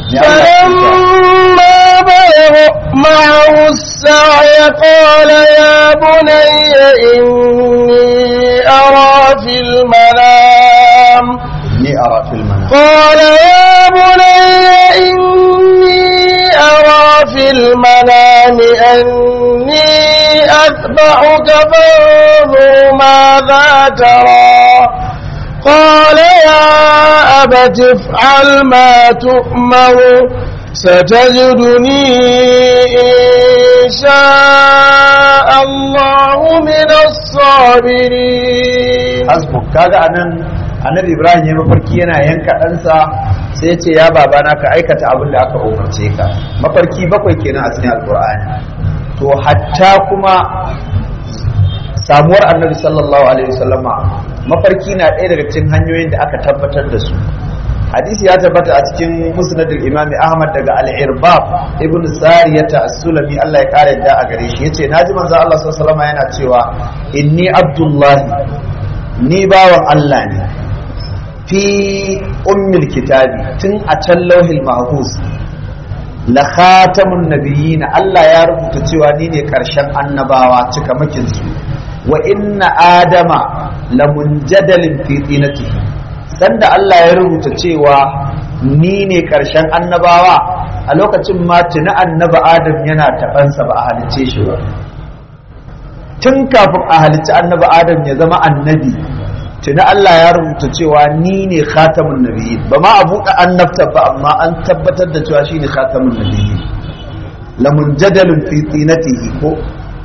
فلما بلغ معه السعي قال يا بني إني أرى في المنام ni ara fil manam قال يا بني إني أرى في المنام أني أذبحك فانظر ماذا ترى قال يا أبت افعل ما تؤمر ستجدني إن شاء الله من الصابرين hasbu kaga anan annabi ibrahim ya mafarki yana yanka ɗansa sai ya ce ya babana ka aikata abin da aka umarce ka mafarki bakwai kenan a cikin alkur'ani to hatta kuma samuwar annabi sallallahu alaihi wasallama mafarki na ɗaya daga cikin hanyoyin da aka tabbatar da su hadisi ya tabbata a cikin musnadul imam ahmad daga al-irbab ibn sariyata as-sulami Allah ya kare da a gare shi yace naji manzo Allah sallallahu alaihi wasallama yana cewa inni abdullahi ni bawan Allah ne fi ummil kitabi tun a can lauhil mahfuz la khatamun nabiyyin Allah ya rubuta cewa ni ne karshen annabawa cikamakin su wa inna adama la munjadalin fi tinatihi sanda Allah ya rubuta cewa ni ne karshen annabawa a lokacin ma tuni annaba adam yana tabansa ba a halicce shi ba tun kafin a halicci annabi adam ya zama annabi tuni Allah ya rubuta cewa ni ne khatamun nabiyyin ba ma a buɗe annabta ba amma an tabbatar da cewa shine khatamun nabiyyin lamun jadalun fi tinatihi ko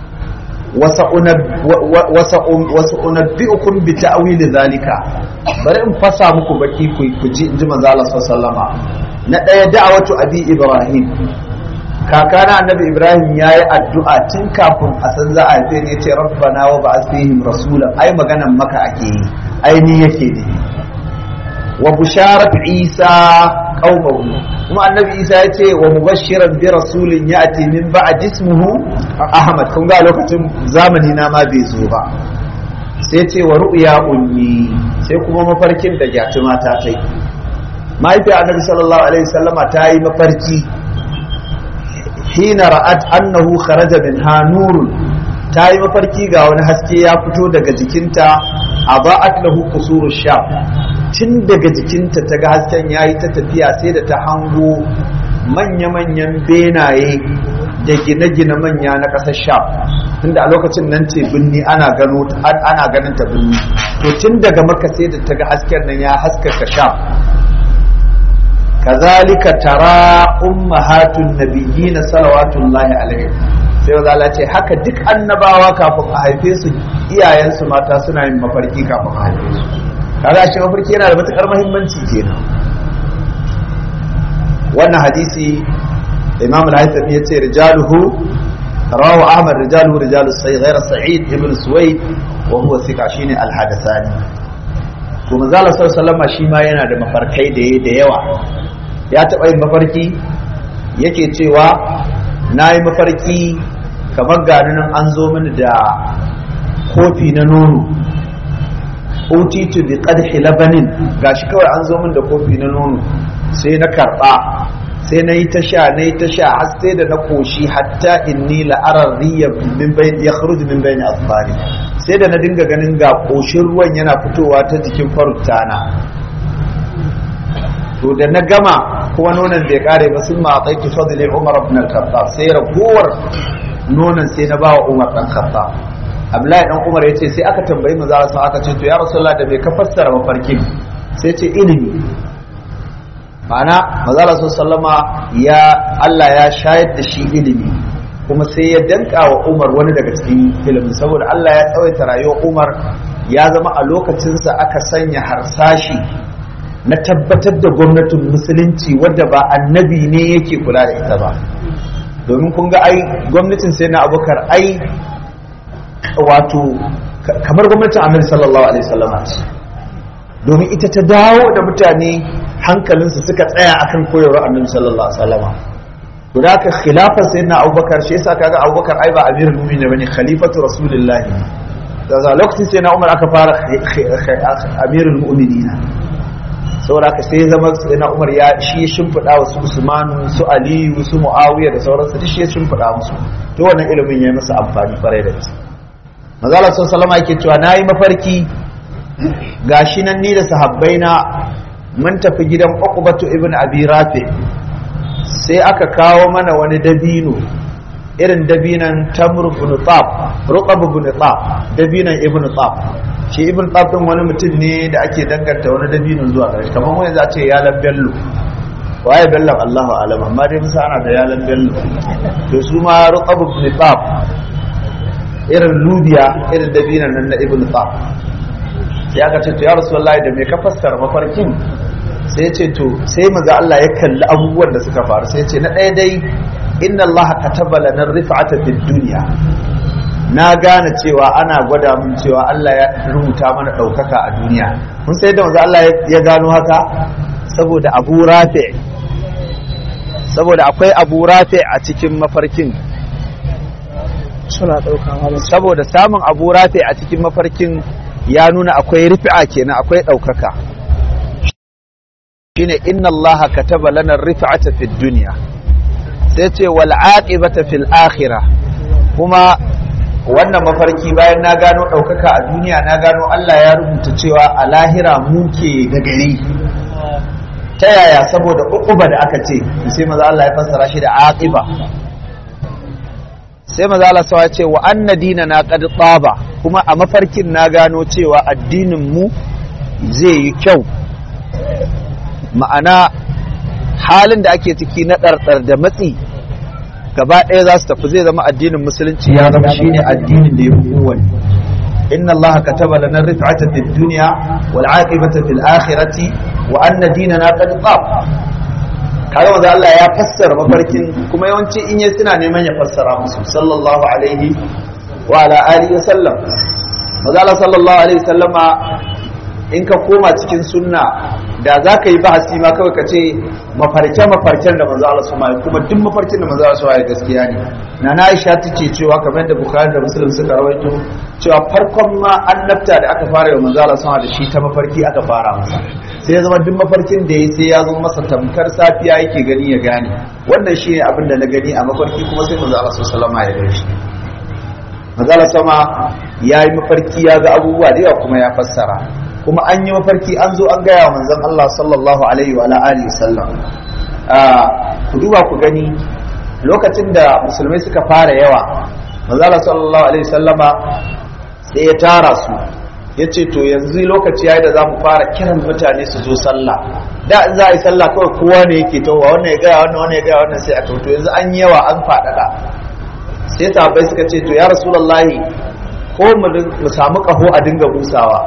wasu unabbi'ukum bi ta'wili zalika bari in fasa muku baki ku ku ji inji manzo Allah sallallahu alaihi na daya da'awatu abi ibrahim kakana annabi ibrahim ya yi addu'a tun kafin a san za a haife ne ce rabbana wa ba'ath fihim rasulan ai maganan maka ake yi ai ni yake ne wa busharat isa qaumahu kuma annabi isa ya ce wa mubashiran bi rasulin ya'ti min ba'd ismuhu ahmad kun ga lokacin zamani na ma bai zo ba sai ce wa ru'ya ummi sai kuma mafarkin da gyatuma ta tai mahaifiyar annabi sallallahu alaihi wasallama ta yi mafarki hina ra'at annahu kharaja minha nurun ta yi mafarki ga wani haske ya fito daga jikinta a ba'at lahu qusuru sham tun daga jikinta ta ga hasken yayi ta tafiya sai da ta hango manya-manyan benaye da gine-gine manya na ƙasar sham tunda a lokacin nan ce binni ana gano ana ganin ta binni to tun daga maka sai da ta ga hasken nan ya haskaka sham kazalika tara ummahatun nabiyyin salawatullahi alaihi sai maza Allah ce haka duk annabawa kafin a haife su iyayensu mata suna yin mafarki kafin a haife su kaga shi mafarki yana da matukar muhimmanci kenan wannan hadisi imam al-haythami yace rijaluhu rawu ahmad rijaluhu rijalu sayyid ghayra sa'id ibn suwayd wa huwa thiqa shine al-hadathani to manzo Allah sallallahu alaihi shi ma yana da mafarkai da da yawa ya taba yin mafarki yake cewa nayi mafarki kamar gani nan an zo mini da kofi na nono utitu bi qadhi labanin gashi kawai an zo min da kofi na nono sai na karba sai na yi ta sha na yi ta sha har sai da na koshi hatta inni la'arar riya min bayn ya kharuju min bayn asfari sai da na dinga ganin ga koshin ruwan yana fitowa ta jikin farutana to da na gama kuma nonon bai kare ba sun ma tsaiki fadli umar ibn al-khattab sai ragowar nonon sai na bawa umar dan khattab abdullahi dan umar yace sai aka tambayi manzo Allah aka ce to ya rasulullah da bai ka fassara mafarkin sai ce ilimi ma'ana mazala sallama ya Allah ya shayar da shi ilimi kuma sai ya danka wa Umar wani daga cikin ilimin saboda Allah ya tsawaita rayuwar Umar ya zama a lokacinsa aka sanya harsashi na tabbatar da gwamnatin musulunci wadda ba annabi ne yake kula da ita ba domin kun ga ai gwamnatin sai na abokar ai wato kamar gwamnatin annabi sallallahu alaihi wasallam domin ita ta dawo da mutane hankalinsu suka tsaya akan koyarwar annabi sallallahu alaihi wasallam to da ka khilafa sayyidina abubakar shi yasa kaga abubakar ai ba amirul mu'minin bane khalifatu rasulullah daga lokacin sayyidina umar aka fara amirul mu'minina saboda haka sai zama sayyidina umar ya shi ya shimfida wa su usmanu su aliyu su muawiya da sauransu duk shi ya shimfida musu to wannan ilimin ya yi masa amfani kwarai da gaske manzo Allah sallallahu alaihi wasallam yake cewa nayi mafarki gashi nan ni da sahabbaina mun tafi gidan Uqbatu ibn Abi Rafi sai aka kawo mana wani dabino irin dabinan Tamr ibn Tab Ruqab ibn Tab dabinan Ibn Tab shi Ibn Tab din wani mutum ne da ake danganta wani dabino zuwa gare kamar wani za ce ya bello waye bello Allahu alam amma dai musa ana da yalan bello to su ma Ruqab ibn Tab irin lubiya irin dabinan nan na Ibn Tab sai aka ce to ya rasulullahi da me ka fassara mafarkin sai ya ce to sai maza Allah ya kalli abubuwan da suka faru sai ya ce na ɗaya dai inna Allah kataba lana rif'ata fid dunya na gane cewa ana gwada mun cewa Allah ya rubuta mana ɗaukaka a duniya mun sai da maza Allah ya gano haka saboda Abu Rafi saboda akwai Abu Rafi a cikin mafarkin suna ɗaukawa saboda samun Abu Rafi a cikin mafarkin ya nuna akwai rifi'a kenan akwai ɗaukaka shine inna allaha kataba lana rif'ata fid dunya sai ce wal aqibata fil akhirah kuma wannan mafarki bayan na gano ɗaukaka a duniya na gano Allah ya rubuta cewa a lahira muke da gari ta yaya saboda uquba da aka ce sai maza Allah ya fassara shi da aqiba sai maza Allah ya ce wa anna dinana qad taba kuma a mafarkin na gano cewa addinin mu zai yi kyau ma'ana halin da ake ciki na ɗarɗar da matsi gaba ɗaya za su tafi zai zama addinin musulunci ya zama shine addinin da ya fi kowane inna Allah kataba lana rif'ata fid dunya wal aqibata fil akhirati wa anna dinana qad tab kaga wanda Allah ya fassara mafarkin kuma yawanci in yayi suna neman ya fassara musu sallallahu alaihi wa ala alihi wa sallam maza Allah sallallahu alaihi sallama in ka koma cikin sunna da za ka yi bahasi ma kawai ka ce mafarke mafarken da manzo Allah suma kuma duk mafarkin da manzo Allah suma gaskiya ne na na Aisha tace cewa kamar da Bukhari da Muslim suka rawaito cewa farkon ma annabta da aka fara yi manzo Allah suma da shi ta mafarki aka fara masa sai ya zama duk mafarkin da ya sai ya zo masa tamkar safiya yake gani ya gane wannan shine abin da na gani a mafarki kuma sai manzo Allah sallallahu alaihi ya gani shi manzo sama ya yi mafarki ya ga abubuwa da yawa kuma ya fassara kuma an yi mafarki an zo an gaya wa manzon Allah sallallahu alaihi wa alihi sallam ku duba ku gani lokacin da musulmai suka fara yawa manzon Allah sallallahu alaihi sallama sai ya tara su ya ce to yanzu lokaci yayi da za mu fara kiran mutane su zo sallah da in za a yi sallah kawai kowa ne yake towa wannan ya gaya wannan wannan ya gaya wannan sai a to yanzu an yi yawa an faɗaɗa sai sahabbai suka ce to ya rasulullahi ko mu samu kaho a dinga busawa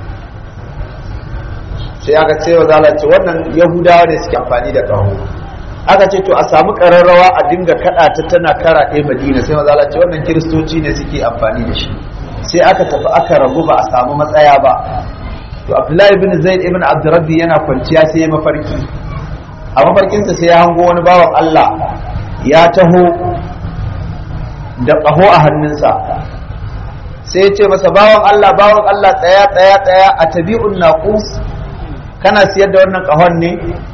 sai aka ce wa zalace wannan yahudawa ne suke amfani da kaho aka ce to a samu kararrawa a dinga kada ta tana kara ɗaya madina sai maza ce wannan kiristoci ne suke amfani da shi sai aka tafi aka rabu ba a samu matsaya ba to abdullahi ibn zaid ibn abdurrabbi yana kwanciya sai ya mafarki a mafarkinsa sai ya hango wani bawan allah ya taho da ƙaho a hannunsa sai ya ce masa bawan allah bawan allah tsaya tsaya tsaya a tabi'un naqus kana siyar da wannan ƙahon ne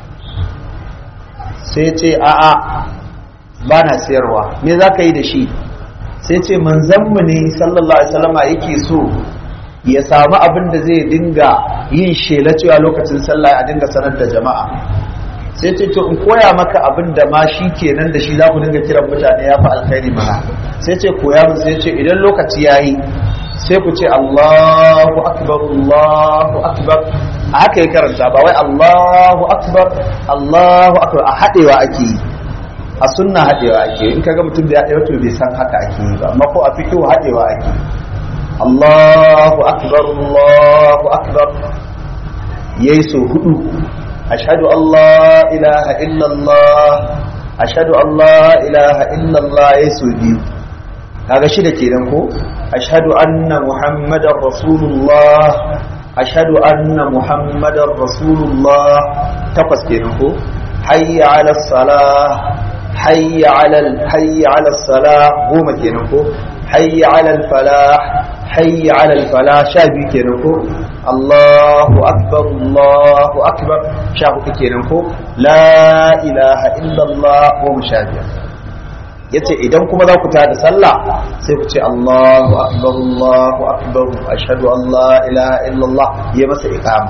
sai ce a'a ba na siyarwa me za ka yi da shi sai ce manzanmu ne sallallahu alaihi wasallama yake so ya samu abin da zai dinga yin shela cewa lokacin sallah a dinga sanar da jama'a sai ce to in koya maka abin da ma shi kenan da shi za ku dinga kiran mutane ya fi alkhairi mana sai ce koya min sai ce idan lokaci ya yi sai ku ce Allahu akbar Allahu akbar a haka ya karanta ba wai Allahu akbar Allahu akbar a haɗewa ake yi a sunna haɗewa ake yi in kaga mutum da ya ɗaya to bai san haka ake yi ba amma ko a fikihu haɗewa ake yi Allahu akbar Allahu akbar yayi so hudu ashhadu an la ilaha illallah ashhadu an la ilaha illallah yayi so biyu kaga shida kenan ko ashhadu anna muhammadar rasulullah ashhadu anna muhammadar rasulullah takwas kenan ko hayya ala salah hayya ala hayya ala salah goma kenan ko hayya ala falah hayya ala falah sha biyu kenan ko Allahu akbar Allahu akbar sha hudu kenan ko la ilaha illallah goma sha biyar yace idan kuma za ku tada sallah sai ku ce Allahu akbar Allahu akbar ashhadu an la ilaha illallah ya masa iqama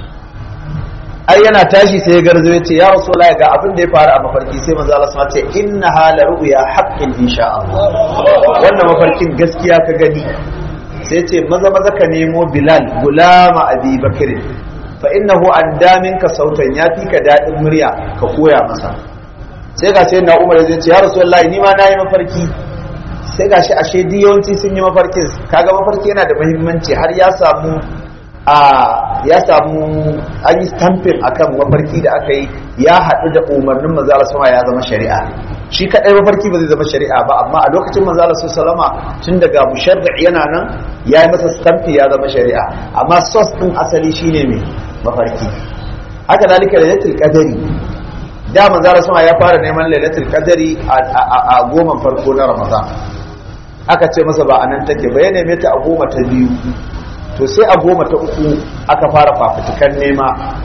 ai yana tashi sai ya garzo yace ya rasulullahi ga abin da ya faru a mafarki sai manzo Allah sama ce inna hala ru'ya haqqin insha Allah wannan mafarkin gaskiya ka gani sai ce maza maza ka nemo Bilal gulama Abi Bakr fa innahu addaminka sautan ya fi ka dadin murya ka koya masa sai ga sai na umar zai ce ya rasulullahi ni ma nayi mafarki sai ga shi ashe duk yawanci sun yi mafarkin kaga mafarki yana da muhimmanci har ya samu a ya samu an yi stamping akan mafarki da aka yi ya haɗu da umarnin manzala sama ya zama shari'a shi kaɗai mafarki ba zai zama shari'a ba amma a lokacin manzala su salama tun daga musharri yana nan ya yi masa stampi ya zama shari'a amma sos ɗin asali shine mai mafarki haka zalika da yatul qadari da manzara sama ya fara neman lailatul qadari a goma farko na ramadan aka ce masa ba anan take ba ya neme ta a goma ta biyu to sai a goma ta uku aka fara fafutukan nema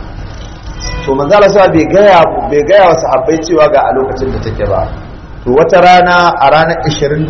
to manzara sama bai gaya bai gaya wa sahabbai cewa ga a lokacin da take ba to wata rana a ranar 27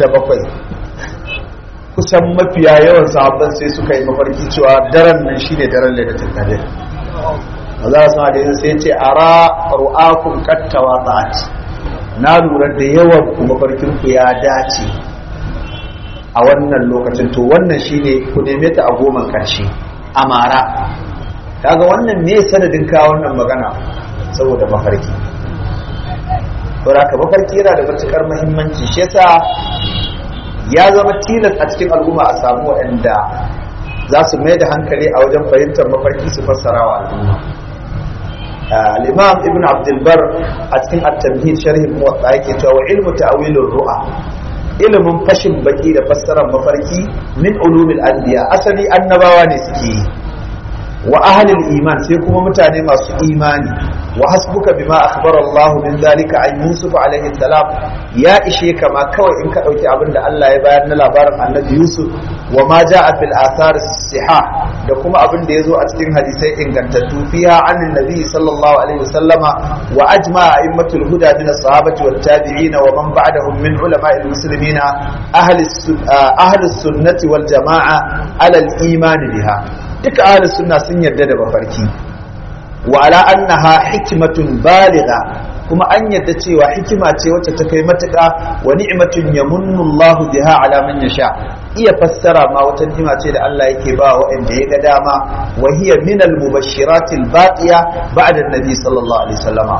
kusan mafiya yawan sahabban sai suka yi mafarki cewa daren nan shine daren lailatul qadr maza su da yin sai ce ara ru'akun kattawa zat na lura da yawan kuma farkin ku ya dace a wannan lokacin to wannan shine ku neme ta a goman karshe amara kaga wannan me sanadin ka wannan magana saboda mafarki saboda ka mafarki yana da matukar muhimmanci shi yasa ya zama tilas a cikin al'umma a samu waɗanda za su mai da hankali a wajen fahimtar mafarki su fassara wa al'umma الإمام ابن عبد البر أتكن التمهيد شرح الموطأ يكتوى وعلم تأويل الرؤى ilimin fashin baki da fassarar mafarki min ulumil anbiya asali annabawa ne suke yi wa ahlil iman sai kuma mutane masu imani wa hasbuka bima akhbara Allah min zalika an Yusuf alaihi salam ya ishe kama kawai in ka dauki abin da Allah ya bayar na labarin Annabi Yusuf wa ma jaa fil athar siha da kuma abin da yazo a cikin hadisai ingantattu fiha anin nabi sallallahu alaihi wasallama wa ajma a'immatul huda min as-sahabati wat tabi'in wa man ba'dahum min ulama'il muslimin ahli ahli sunnati wal jama'a ala al-iman biha duka ahli sunna sun yarda da mafarki wa ala annaha hikmatun baligha kuma an yarda cewa hikima ce wacce ta kai matuƙa wa ni'matun yamunnu Allah biha ala man yasha iya fassara ma wata ni'ima ce da Allah yake ba waɗanda ya ga dama wa hiya min al mubashshiratil baqiya ba'da an-nabi sallallahu alaihi wasallama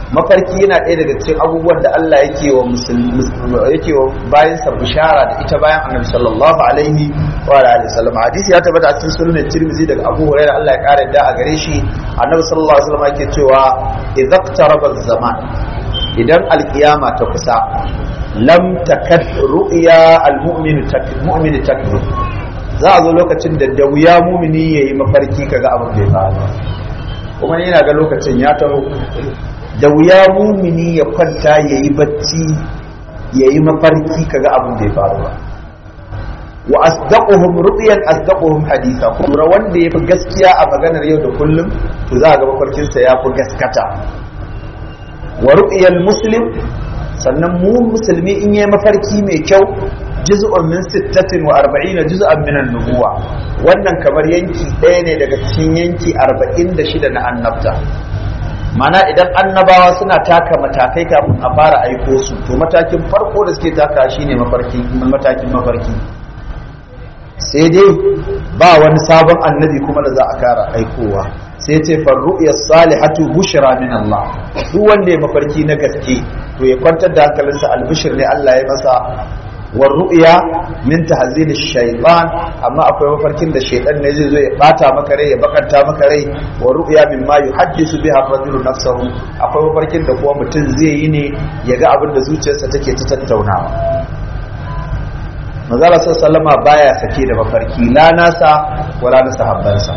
mafarki yana ɗaya daga cikin abubuwan da Allah yake wa musulmi yake wa bayan sa bishara da ita bayan Annabi sallallahu alaihi wa alihi wasallam hadisi ya tabbata a cikin sunan Tirmidhi daga Abu Hurairah Allah ya kare da a gare shi Annabi sallallahu alaihi wasallam yake cewa idza iqtaraba zaman idan alkiyama ta kusa lam takad ru'ya almu'min mu'min takdhub za a zo lokacin da da wuya mumini yayi mafarki kaga abin da ya faru kuma yana ga lokacin ya taho da wuya mumini ya kwanta ya yi bacci ya yi mafarki kaga abin da ya faru ba wa asdaquhum ru'yan asdaquhum haditha kuma wanda yafi gaskiya a maganar yau da kullum to za ga mafarkin sa yafi gaskata wa ru'yal muslim sannan mu musulmi in yayi mafarki mai kyau juz'un min 46 juz'an min an-nubuwa wannan kamar yanki ɗaya ne daga cikin yanki 46 na annabta mana idan annabawa suna taka matakai kafin a fara aiko su to matakin farko da suke taka shine mafarki matakin mafarki sai dai ba wani sabon annabi kuma da za a kara aikowa sai ce farru'ya salihatu bushra min Allah duk wanda ya mafarki na gaske to ya kwantar da hankalinsa albishir ne Allah ya masa war ru'ya min tahzil shaytan amma akwai mafarkin da shaytan ne zai zo ya bata maka rai ya bakanta maka rai wa ru'ya mimma yuhaddisu biha rajulu nafsahu akwai mafarkin da kuma mutum zai yi ne ya ga abin da zuciyarsa take ta tattaunawa manzala sallama baya sake da mafarki la nasa wala na sahabbansa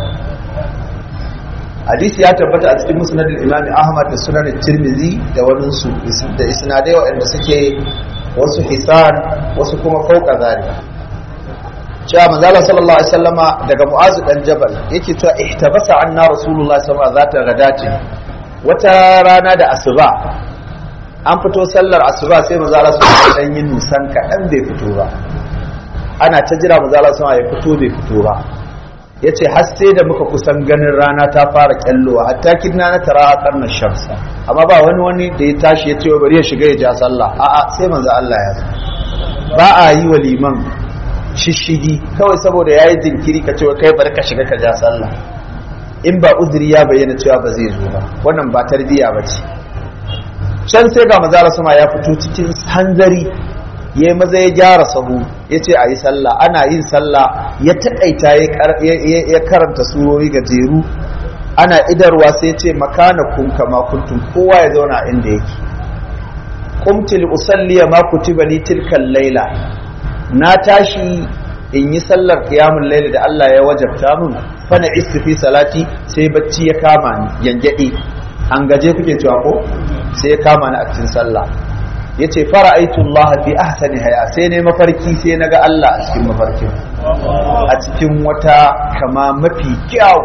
hadisi ya tabbata a cikin musnadul imam ahmad da sunan tirmidhi da wani su da isnadai waɗanda suke wasu hisan wasu kuma fauka zalika cewa manzala sallallahu alaihi wasallama daga mu'azu dan jabal yake cewa ihtabasa anna rasulullahi sallallahu alaihi wasallam zata gadati wata rana da asuba an fito sallar asuba sai manzala sallallahu alaihi yin nusan kaɗan bai fito ba ana ta jira manzala sallallahu ya fito bai fito ba yace har sai da muka kusan ganin rana ta fara kyallowa hatta kidna na tara a karnar shamsa amma ba wani wani da ya tashi ya ce bari ya shiga ya ja sallah a'a sai manzo Allah ya ba a yi wa liman shishigi kawai saboda yayi jinkiri ka ce kai bari ka shiga ka ja sallah in ba uzuri ya bayyana cewa ba zai zo ba wannan ba tarbiya ba ce can sai ga manzo Allah sama ya fito cikin hanzari ya yi maza ya gyara sahu ya ce a yi sallah ana yin sallah ya taƙaita ya karanta surori gajeru ana idarwa sai ce makana kun kama kuntum kowa ya zauna inda yake kumtil usalliya ma kutiba ni tilkan laila na tashi in yi sallar qiyamul laila da Allah ya wajabta mun fa na fi salati sai bacci ya kama ni yangade an gaje kuke cewa ko sai ya kama ni a cikin sallah yace fara'aitu Allah fi ahsani haya sai ne mafarki sai naga Allah a cikin mafarkin a cikin wata kama mafi kyau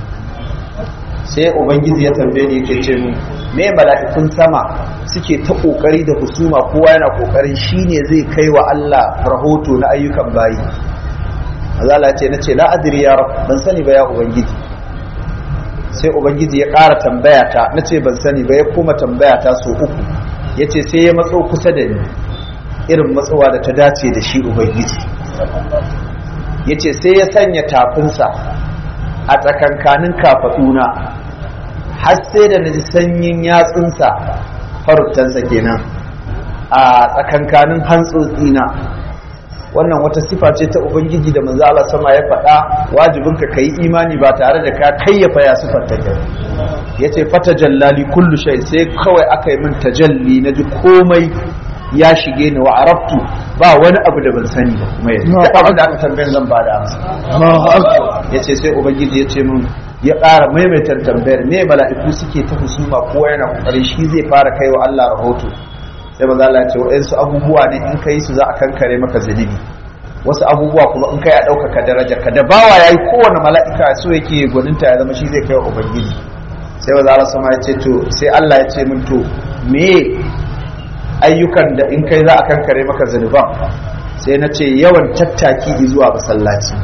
sai ubangiji ya tambaye ni yake ce mun me mala'ikun sama suke ta kokari da husuma kowa yana kokarin shine zai kai wa Allah rahoto na ayyukan bayi azala ce nace la adri ya rab ban sani ba ya ubangiji sai ubangiji ya ƙara tambaya ta nace ban sani ba ya koma tambaya ta so uku ya ce sai ya matso kusa da ni irin matsowa da ta dace da shi ubangiji ya ce sai ya sanya tafinsa a tsakankanin kafaɗuna har sai da na ji sanyin yatsunsa faruttansa kenan a tsakankanin hantsotsina wannan wata sifa ce ta ubangiji da manzo Allah sama ya faɗa wajibin ka kai imani ba tare da ka kayyafa ya sifar ta kai yace fata jallali kullu shay sai kawai aka yi min tajalli na ji komai ya shige ni wa arabtu ba wani abu da ban sani ba kuma yanzu da abin da aka tambayin zan ba da amsa yace sai ubangiji yace min ya ƙara maimaitar tambayar me mala'iku suke ta husuma kowa yana kokarin shi zai fara kai wa Allah rahoto sai maza Allah ce waɗansu abubuwa ne in kai su za a kankare maka zunubi wasu abubuwa kuma in kai a ɗaukaka daraja ka da bawa yayi kowane mala'ika so yake gwaninta ya zama shi zai kai wa ubangiji sai maza Allah sama ya ce to sai Allah ya ce min to me ayyukan da in kai za a kankare maka zunuban sai na ce yawan tattaki zuwa masallaci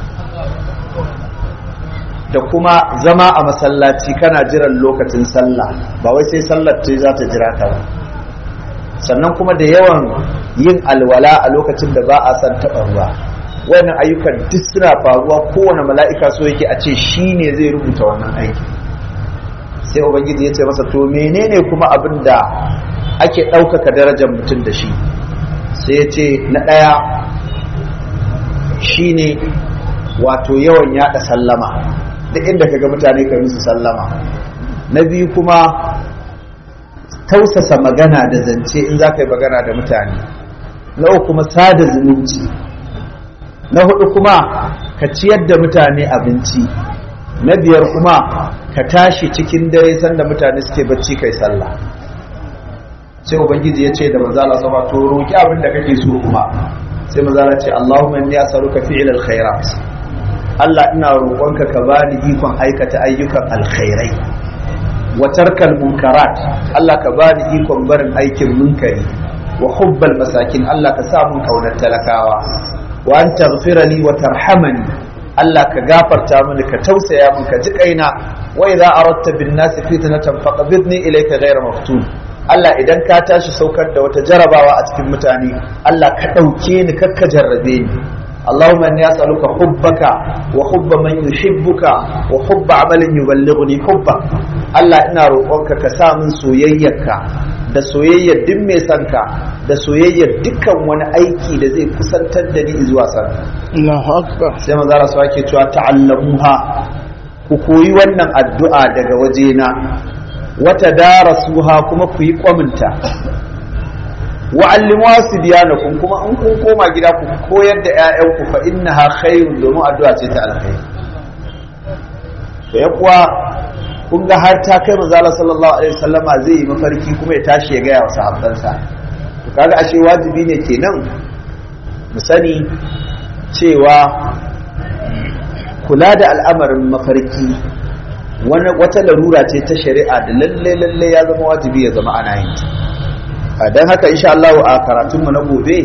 da kuma zama a masallaci kana jiran lokacin sallah ba wai sai sallar ce za ta jira ka ba sannan kuma da yawan yin alwala a lokacin da ba a san taɓa ruwa wannan ayyukan duk suna faruwa kowane mala'ika so yake a ce shi ne zai rubuta wannan aiki sai ubangiji ya ce masa to menene kuma abin da ake ɗaukaka darajar mutum da shi sai ya ce na ɗaya shine wato yawan yaɗa sallama duk inda ka ga mutane ka musu sallama na biyu kuma tausasa magana da zance in za ka yi magana da mutane na uku kuma sada zumunci na hudu kuma ka ciyar da mutane abinci na biyar kuma ka tashi cikin dare sanda mutane suke bacci kai sallah sai ubangiji ya ce da manzala sama to roki abin da kake so kuma sai manzala ce Allahumma inni as'aluka fi'l alkhairat Allah ina roƙonka ka bani ikon aikata ayyukan alkhairai wa tarkal munkarat Allah ka bani ikon barin aikin munkari wa hubbal masakin Allah ka sa mun kaunar talakawa wa an taghfira li wa tarhamani Allah ka gafarta mini ka tausaya min ka ji kaina wa idza aradta bin nas fitnatan faqbidni ilayka ghayra maftun Allah idan ka tashi saukar da wata jarabawa a cikin mutane Allah ka dauke ni kakka jarrabe ni اللهم اني اسالك حبك وحب من يحبك وحب عمل يبلغني حبك Allah ina roƙonka ka sa min soyayyarka da soyayyar duk mai sanka da soyayyar dukkan wani aiki da zai kusantar da ni zuwa sanka Allahu akbar sai manzo Allah su ake cewa ta'allamuha ku koyi wannan addu'a daga wajena wata darasuha kuma ku yi kwaminta wa'allimuwa su kun kuma in kun koma gida ku koyar da 'ya'yanku fa innaha khairun domin addu'a ce ta alkhairi to ya kuwa kun ga har ta kai manzo Allah sallallahu alaihi wasallama zai yi mafarki kuma ya tashi ya gaya wa sahabbansa to kaga ashe wajibi ne kenan mu sani cewa kula da al'amarin mafarki wata larura ce ta shari'a da lalle lalle ya zama wajibi ya zama ana yin ta don haka insha Allah a karatunmu na gobe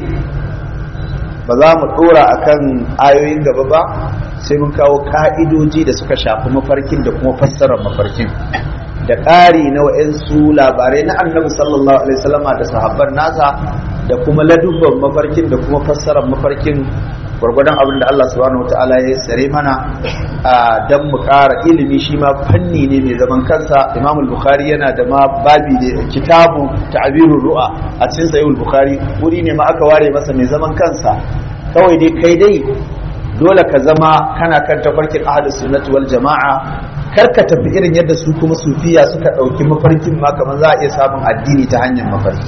ba za mu dora akan ayoyin gaba ba sai mun kawo ka'idoji da suka shafi mafarkin da kuma fassarar mafarkin da ƙari na wa'insu labarai na annabi sallallahu alaihi wasallama da sahabban nasa da kuma ladubban mafarkin da kuma fassarar mafarkin gwargwadon abin da Allah subhanahu wa ta'ala ya tsare mana don mu ƙara ilimi shi ma fanni ne mai zaman kansa imam bukhari yana da ma babi da kitabu ta'birur ru'a a cikin sahih bukhari wuri ne ma aka ware masa mai zaman kansa kawai dai kai dai dole ka zama kana kan tafarkin ahlus sunnati wal jama'a kar ka tafi irin yadda su kuma sufiya suka ɗauki mafarkin ma kamar za a iya samun addini ta hanyar mafarki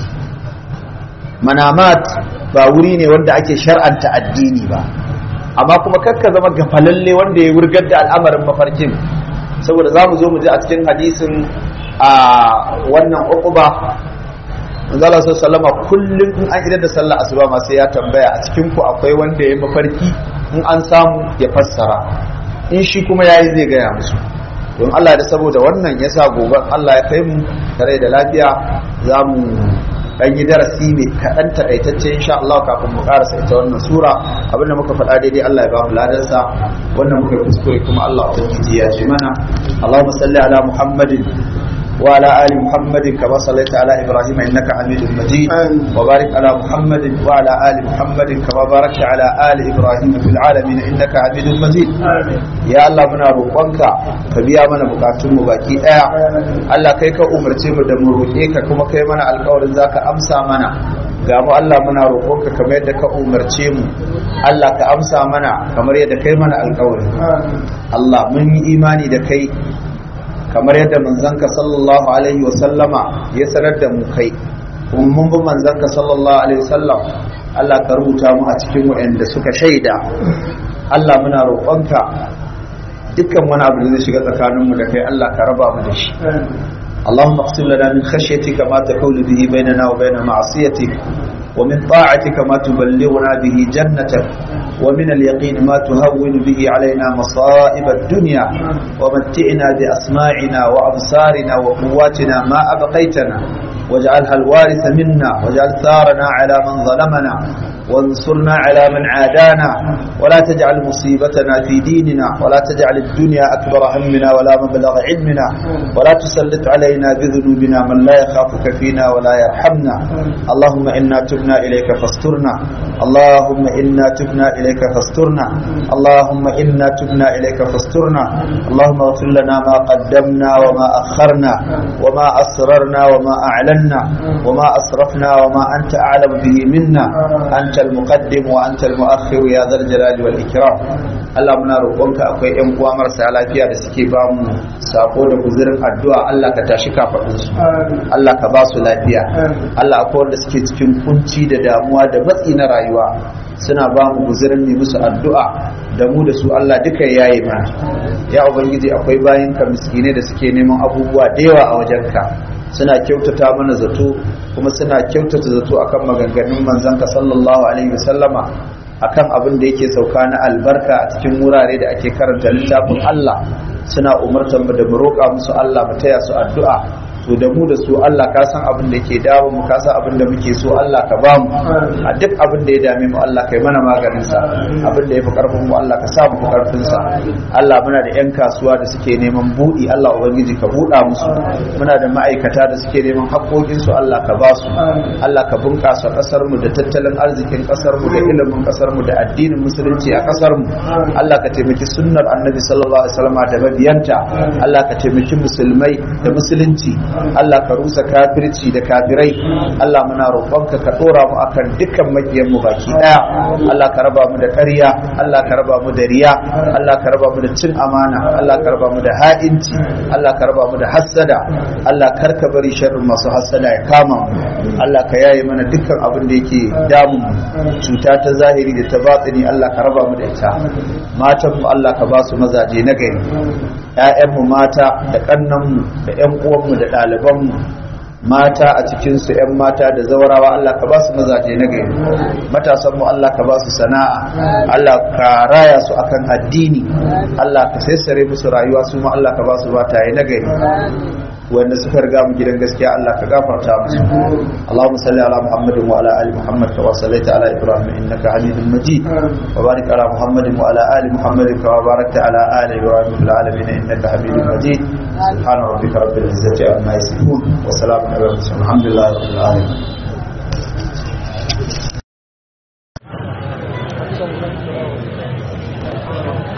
manamat ba wuri ne wanda ake shar'anta addini ba amma kuma kakka zama gafalalle wanda ya wurgar da al'amarin mafarkin saboda za mu zo mu ji a cikin hadisin a wannan uquba manzala sallama kullum in an idar da sallah asuba ma sai ya tambaya a cikin ku akwai wanda ya mafarki in an samu ya fassara in shi kuma yayi zai gaya musu don Allah da saboda wannan yasa gobe Allah ya kai mu tare da lafiya za mu dan yi darasi mai kaɗan taƙaitacce insha Allah kafin mu ƙarasa ita wannan sura abinda muka faɗa daidai Allah ya ba mu ladansa wannan muka kuskure kuma Allah ubangiji ya ce mana Allahumma salli ala Muhammadin wa ala ali Muhammadin kama sallaita ala Ibrahim innaka Hamidum Majid wa barik ala Muhammadin wa ala ali Muhammadin kama barakta ala ali Ibrahim fil alamin innaka Hamidum Majid ya Allah muna roƙonka ka biya mana bukatun mu baki daya Allah kai ka umarce mu da mu roƙe ka kuma kai mana alƙawarin zaka amsa mana ga mu Allah muna roƙonka kamar yadda ka umarce mu Allah ka amsa mana kamar yadda kai mana alƙawari Allah mun yi imani da kai kamar yadda manzanka sallallahu alaihi wa sallama ya sanar da mu kai kuma mun bi manzanka sallallahu alaihi wa sallam Allah ka rubuta mu a cikin waɗanda suka shaida Allah muna roƙonka dukkan wani abu da zai shiga tsakaninmu da kai Allah ka raba mu da shi اللهم اقسم لنا من خشيتك ما تحول به بيننا وبين معصيتك ومن طاعتك ما تبلغنا به جنتك ومن اليقين ما تهون به علينا مصائب الدنيا ومتعنا بأسماعنا وأبصارنا وقواتنا ما أبقيتنا واجعلها الوارث منا واجعل ثارنا على من ظلمنا وانصرنا على من عادانا ولا تجعل مصيبتنا في ديننا ولا تجعل الدنيا أكبر همنا ولا مبلغ علمنا ولا تسلط علينا بذنوبنا من لا يخافك فينا ولا يرحمنا اللهم إنا تبنا إليك فاسترنا اللهم إنا تبنا إليك فاسترنا اللهم إنا تبنا إليك فاسترنا اللهم اغفر لنا ما قدمنا وما أخرنا وما أسررنا وما أعلنا وما أسرفنا وما أنت أعلم به منا أنت المقدم وأنت المؤخر يا ذا الجلال والإكرام Allah muna roƙonka akwai ƴan uwa marasa lafiya da suke ba mu sako da guzurin addu'a Allah ka tashi kafaɗinsu Allah ka ba su lafiya Allah akwai wanda suke cikin kunci da damuwa da matsi na rayuwa suna ba mu guzurin ne musu addu'a da mu da su Allah duka yayi mana ya ubangiji akwai bayan ka miskine da suke neman abubuwa da yawa a wajenka suna kyautata mana zato kuma suna kyautata zato akan maganganun manzanka sallallahu alaihi wasallama akan abin da yake sauka na albarka a cikin wurare da ake karanta littafin Allah suna umartar mu da mu roƙa musu Allah mu taya su addu'a to da mu da su Allah ka san abin da ke dawo mu ka san abin da muke so Allah ka ba mu a duk abin da ya dame mu Allah kai mana maganin sa abin da ya fi karfin mu Allah ka sa mu fi karfin sa Allah muna da yan kasuwa da suke neman budi Allah ubangiji ka buɗa musu muna da ma'aikata da suke neman haƙoƙin su Allah ka ba su Allah ka bunƙasa ƙasar mu da tattalin arzikin ƙasar mu da ilimin ƙasar mu da addinin musulunci a ƙasar mu Allah ka taimaki sunnar annabi sallallahu alaihi wasallam da mabiyanta Allah ka taimaki musulmai da musulunci Allah ka rusa kafirci da kafirai Allah muna roƙonka ka ɗora mu akan dukkan makiyan mu baki ɗaya Allah ka raba mu da ƙarya Allah ka raba mu da riya Allah ka raba mu da cin amana Allah ka raba mu da ha'inci Allah ka raba mu da hassada Allah kar ka bari sharrin masu hassada ya kama mu Allah ka yaye mana dukkan abin da yake damun mu cuta ta zahiri da ta batsini Allah ka raba mu da ita matan mu Allah ka ba su mazaje na gari ‘ya'yanmu mata da ƙannanmu da ‘yan uwanmu da ɗalibanmu mata a cikinsu ‘yan mata da zaurawa Allah ka ba su mazaje na gari matasanmu Allah ka ba su sana'a Allah ka raya su akan addini Allah ka sassare musu rayuwa su ma Allah ka ba su bataye na gari wanda suka riga mu gidan gaskiya Allah ka gafarta musu Allahumma salli ala Muhammadin wa ala ali Muhammad kama sallaita ala Ibrahim innaka Hamidum Majid wa barik ala Muhammadin wa ala ali Muhammad kama barakta ala ali Ibrahim fil alamin innaka Hamidum Majid subhana rabbika rabbil izzati amma yasifun wa salamun ala mursalin alhamdulillahi rabbil alamin Thank you.